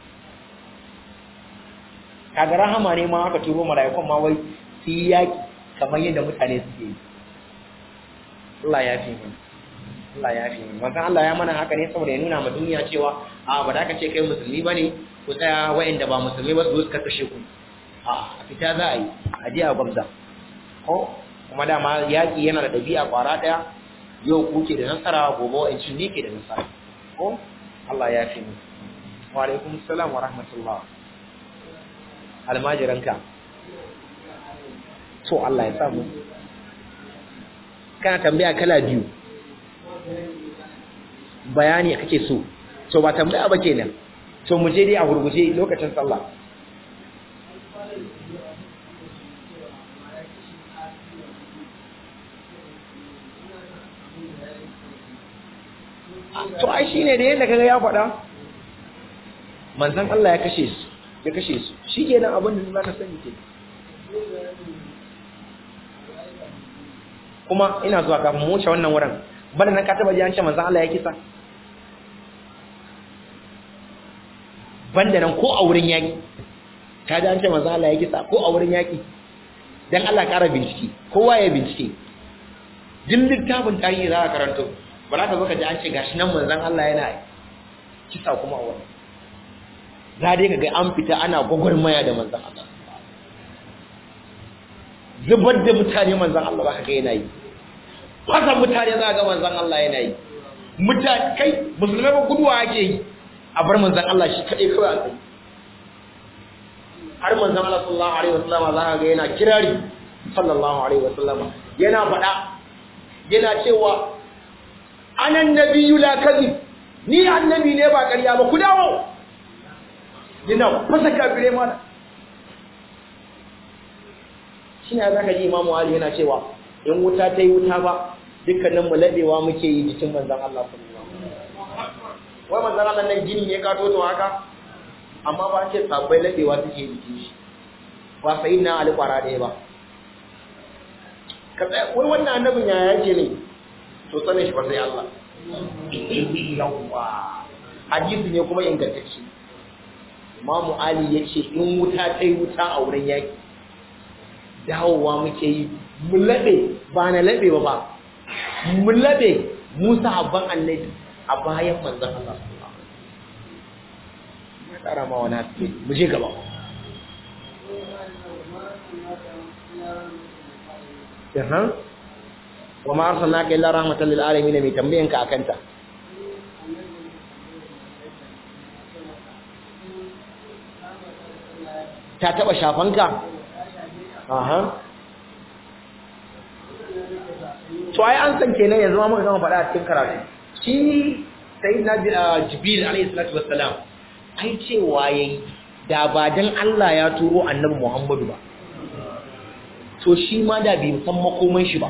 Speaker 1: kaga rahama ne ma aka turo mala'ikun ma wai su yi yaki kamar yadda mutane suke yi Allah ya fi mu Allah ya fi mu manzon Allah ya mana haka ne saboda ya nuna ma duniya cewa a ba da ka ce kai musulmi bane ku tsaya wa'anda ba musulmi ba su zo su kashe ku a fita za a yi a je a gwamza ko kuma dama yaki yana da dabi'a kwara daya yau ku ke da nasara gobe wa'ancin ne ke da nasara ko Allah ya fi mu wa alaikum assalam wa rahmatullah almajiranka to Allah ya samu kana tambaya kala biyu bayani kake so to ba tambaya ba kenan to mu je dai a gurguje lokacin sallah to ai shine da yadda kaga ya faɗa manzon Allah ya kashe su ya kashe su shi kenan abin da za ka sani ke kuma ina zuwa kafin mu wuce wannan wurin bana nan ka taba ji an ce manzon Allah ya kisa banda nan ko a wurin yaki ka ji an ce manzo Allah ya kisa ko a wurin yaki dan Allah ƙara bincike kowa ya bincike duk littafin tarihi za ka karanto ba za ka zo ka ji an ce gashi nan manzon Allah yana kisa kuma a wurin za dai ka ga an fita ana gwagwarmaya da manzon Allah zubar da mutane manzon Allah ba ka ga yana yi fasa mutane za ga manzon Allah yana yi mutane kai musulmai ba guduwa ake yi a bar manzon Allah shi kadai kawai a tsaye har manzon Allah sallallahu alaihi wasallam za ka ga yana kirari sallallahu alaihi wasallam yana faɗa yana cewa anan nabiyyu la kadhib ni annabi ne ba ƙarya ba ku dawo yana fasa kafire mana shi ne zaka ji imamu ali yana cewa in wuta ta yi wuta ba dukkanin mu labewa muke yi jikin manzon Allah sallallahu alaihi wasallam wai manzon Allah nan gini ne ka toto haka amma ba ce sabbai labewa suke jikin shi ba sai na ali kwara ɗaya ba ka tsaya wai wannan annabin ya yake ne to sanin shi ba sai Allah yawa hadisi ne kuma ingantacce Imamu Ali ya ce in wuta ta yi wuta a wurin yaki dawowa muke yi mu laɓe ba na laɓe ba ba mu laɓe musa abban annabi a bayan manzan Allah ya tsara ma wani haske mu je gaba Yahan? wa ma arsalnaka illa rahmatan lil alamin mai tambayan ka akanta ta taba shafanka aha to ai an san kenan yanzu ma muka gama faɗa a cikin karatu shi sayyidina jibril alayhi salatu wassalam ai cewa yayi da ba dan Allah ya turo annabi Muhammadu ba to shi ma da bai san makoman shi ba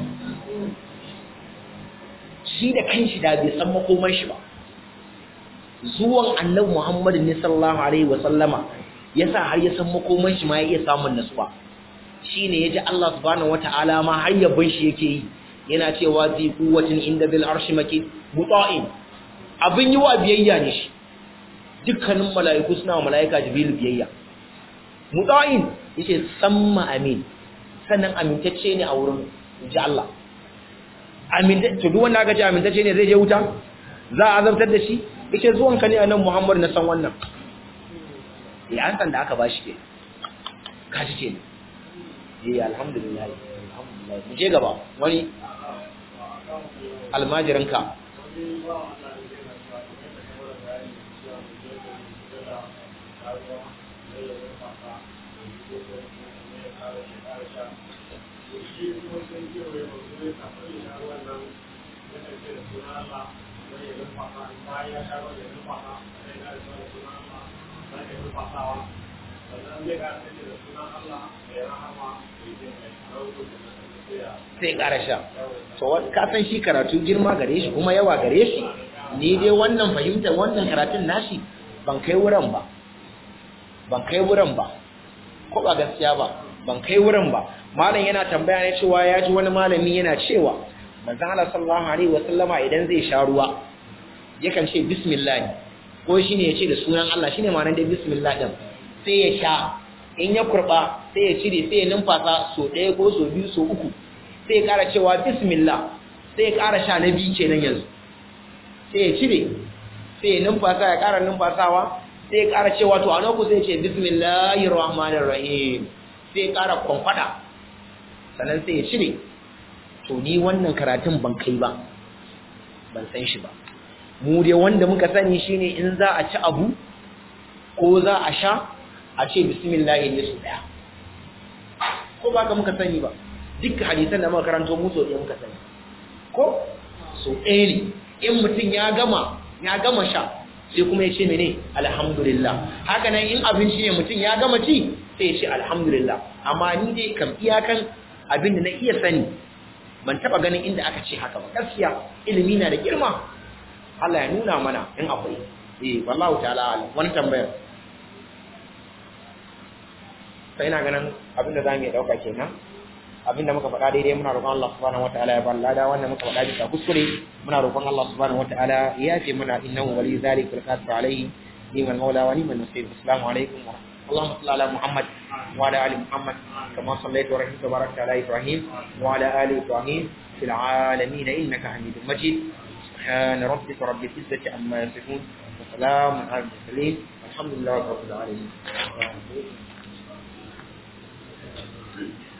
Speaker 1: shi da kanshi da bai san makoman shi ba zuwan annabi Muhammadu ne sallallahu alaihi wasallama yasa har ya san makoman shi ma ya iya samun nasuwa shine yaji Allah subhanahu wataala ma har yabon shi yake yi yana cewa zi quwwatin inda bil arshi makin muta'in abin yi wa biyayya ne shi dukkanin mala'iku suna wa mala'ika jibril biyayya muta'in yace samma amin sannan amintacce ne a wurin inji Allah amintacce duk wanda aka ce amintacce ne zai je wuta za a azabtar da shi yace zuwan ka ne annabi Muhammad na san wannan ya an san da aka bashi ke kaji ke eh alhamdulillah alhamdulillah mu je gaba wani almajiranka sai ƙara sha to ka san shi karatu girma gare shi kuma yawa gare shi ni dai wannan fahimtar wannan karatun nashi ban kai wurin ba ban kai wurin ba ko ba gaskiya ba ban kai wurin ba malam yana tambaya ne cewa ya ji wani malami yana cewa manzon Allah sallallahu alaihi wasallama idan zai sha ruwa yakan ce bismillah ko shine ya ce da sunan Allah shine ma'anar da bismillah din sai ya sha in ya kurba sai ya cire sai ya numfasa so ɗaya ko so biyu so uku sai ya ƙara cewa bismillah sai ya ƙara sha na biyu kenan yanzu sai ya cire sai ya numfasa ya ƙara numfasawa sai ya ƙara cewa to a naku sai ya ce bismillahir rahmanir rahim sai ya ƙara kwamfada sannan sai ya cire to ni wannan karatun ban kai ba ban san shi ba mu dai wanda muka sani shine in za a ci abu ko za a sha a ce bismillah ne su daya ko ba ka muka sani ba duk hadisan da muka karanto mu so ɗaya muka sani ko so ɗaya ne in mutum ya gama ya gama sha sai kuma ya ce mene alhamdulillah haka nan in abinci ne mutum ya gama ci sai ya ce alhamdulillah amma ni dai kam iyakan abin da na iya sani ban taba ganin inda aka ce haka ba gaskiya ilimi na da girma Allah ya nuna mana in akwai eh wallahu ta'ala wani tambayar sai ina ganin abinda za mu yi ɗauka kenan abinda muka faɗa daidai muna roƙon Allah subhanahu wataala ya bar lada wannan muka faɗa bisa kuskure muna roƙon Allah subhanahu wataala ya ce muna innahu waliyyu zalika alqadir alayhi ni'mal mawla wa ni'mal nasir assalamu alaikum wa rahmatullahi اللهم صل على محمد وعلى ال محمد كما صليت ورحمت وباركت على ابراهيم وعلى ال ابراهيم في العالمين انك حميد مجيد سبحان ربك رب العزه عما يصفون وسلام على المرسلين والحمد لله رب العالمين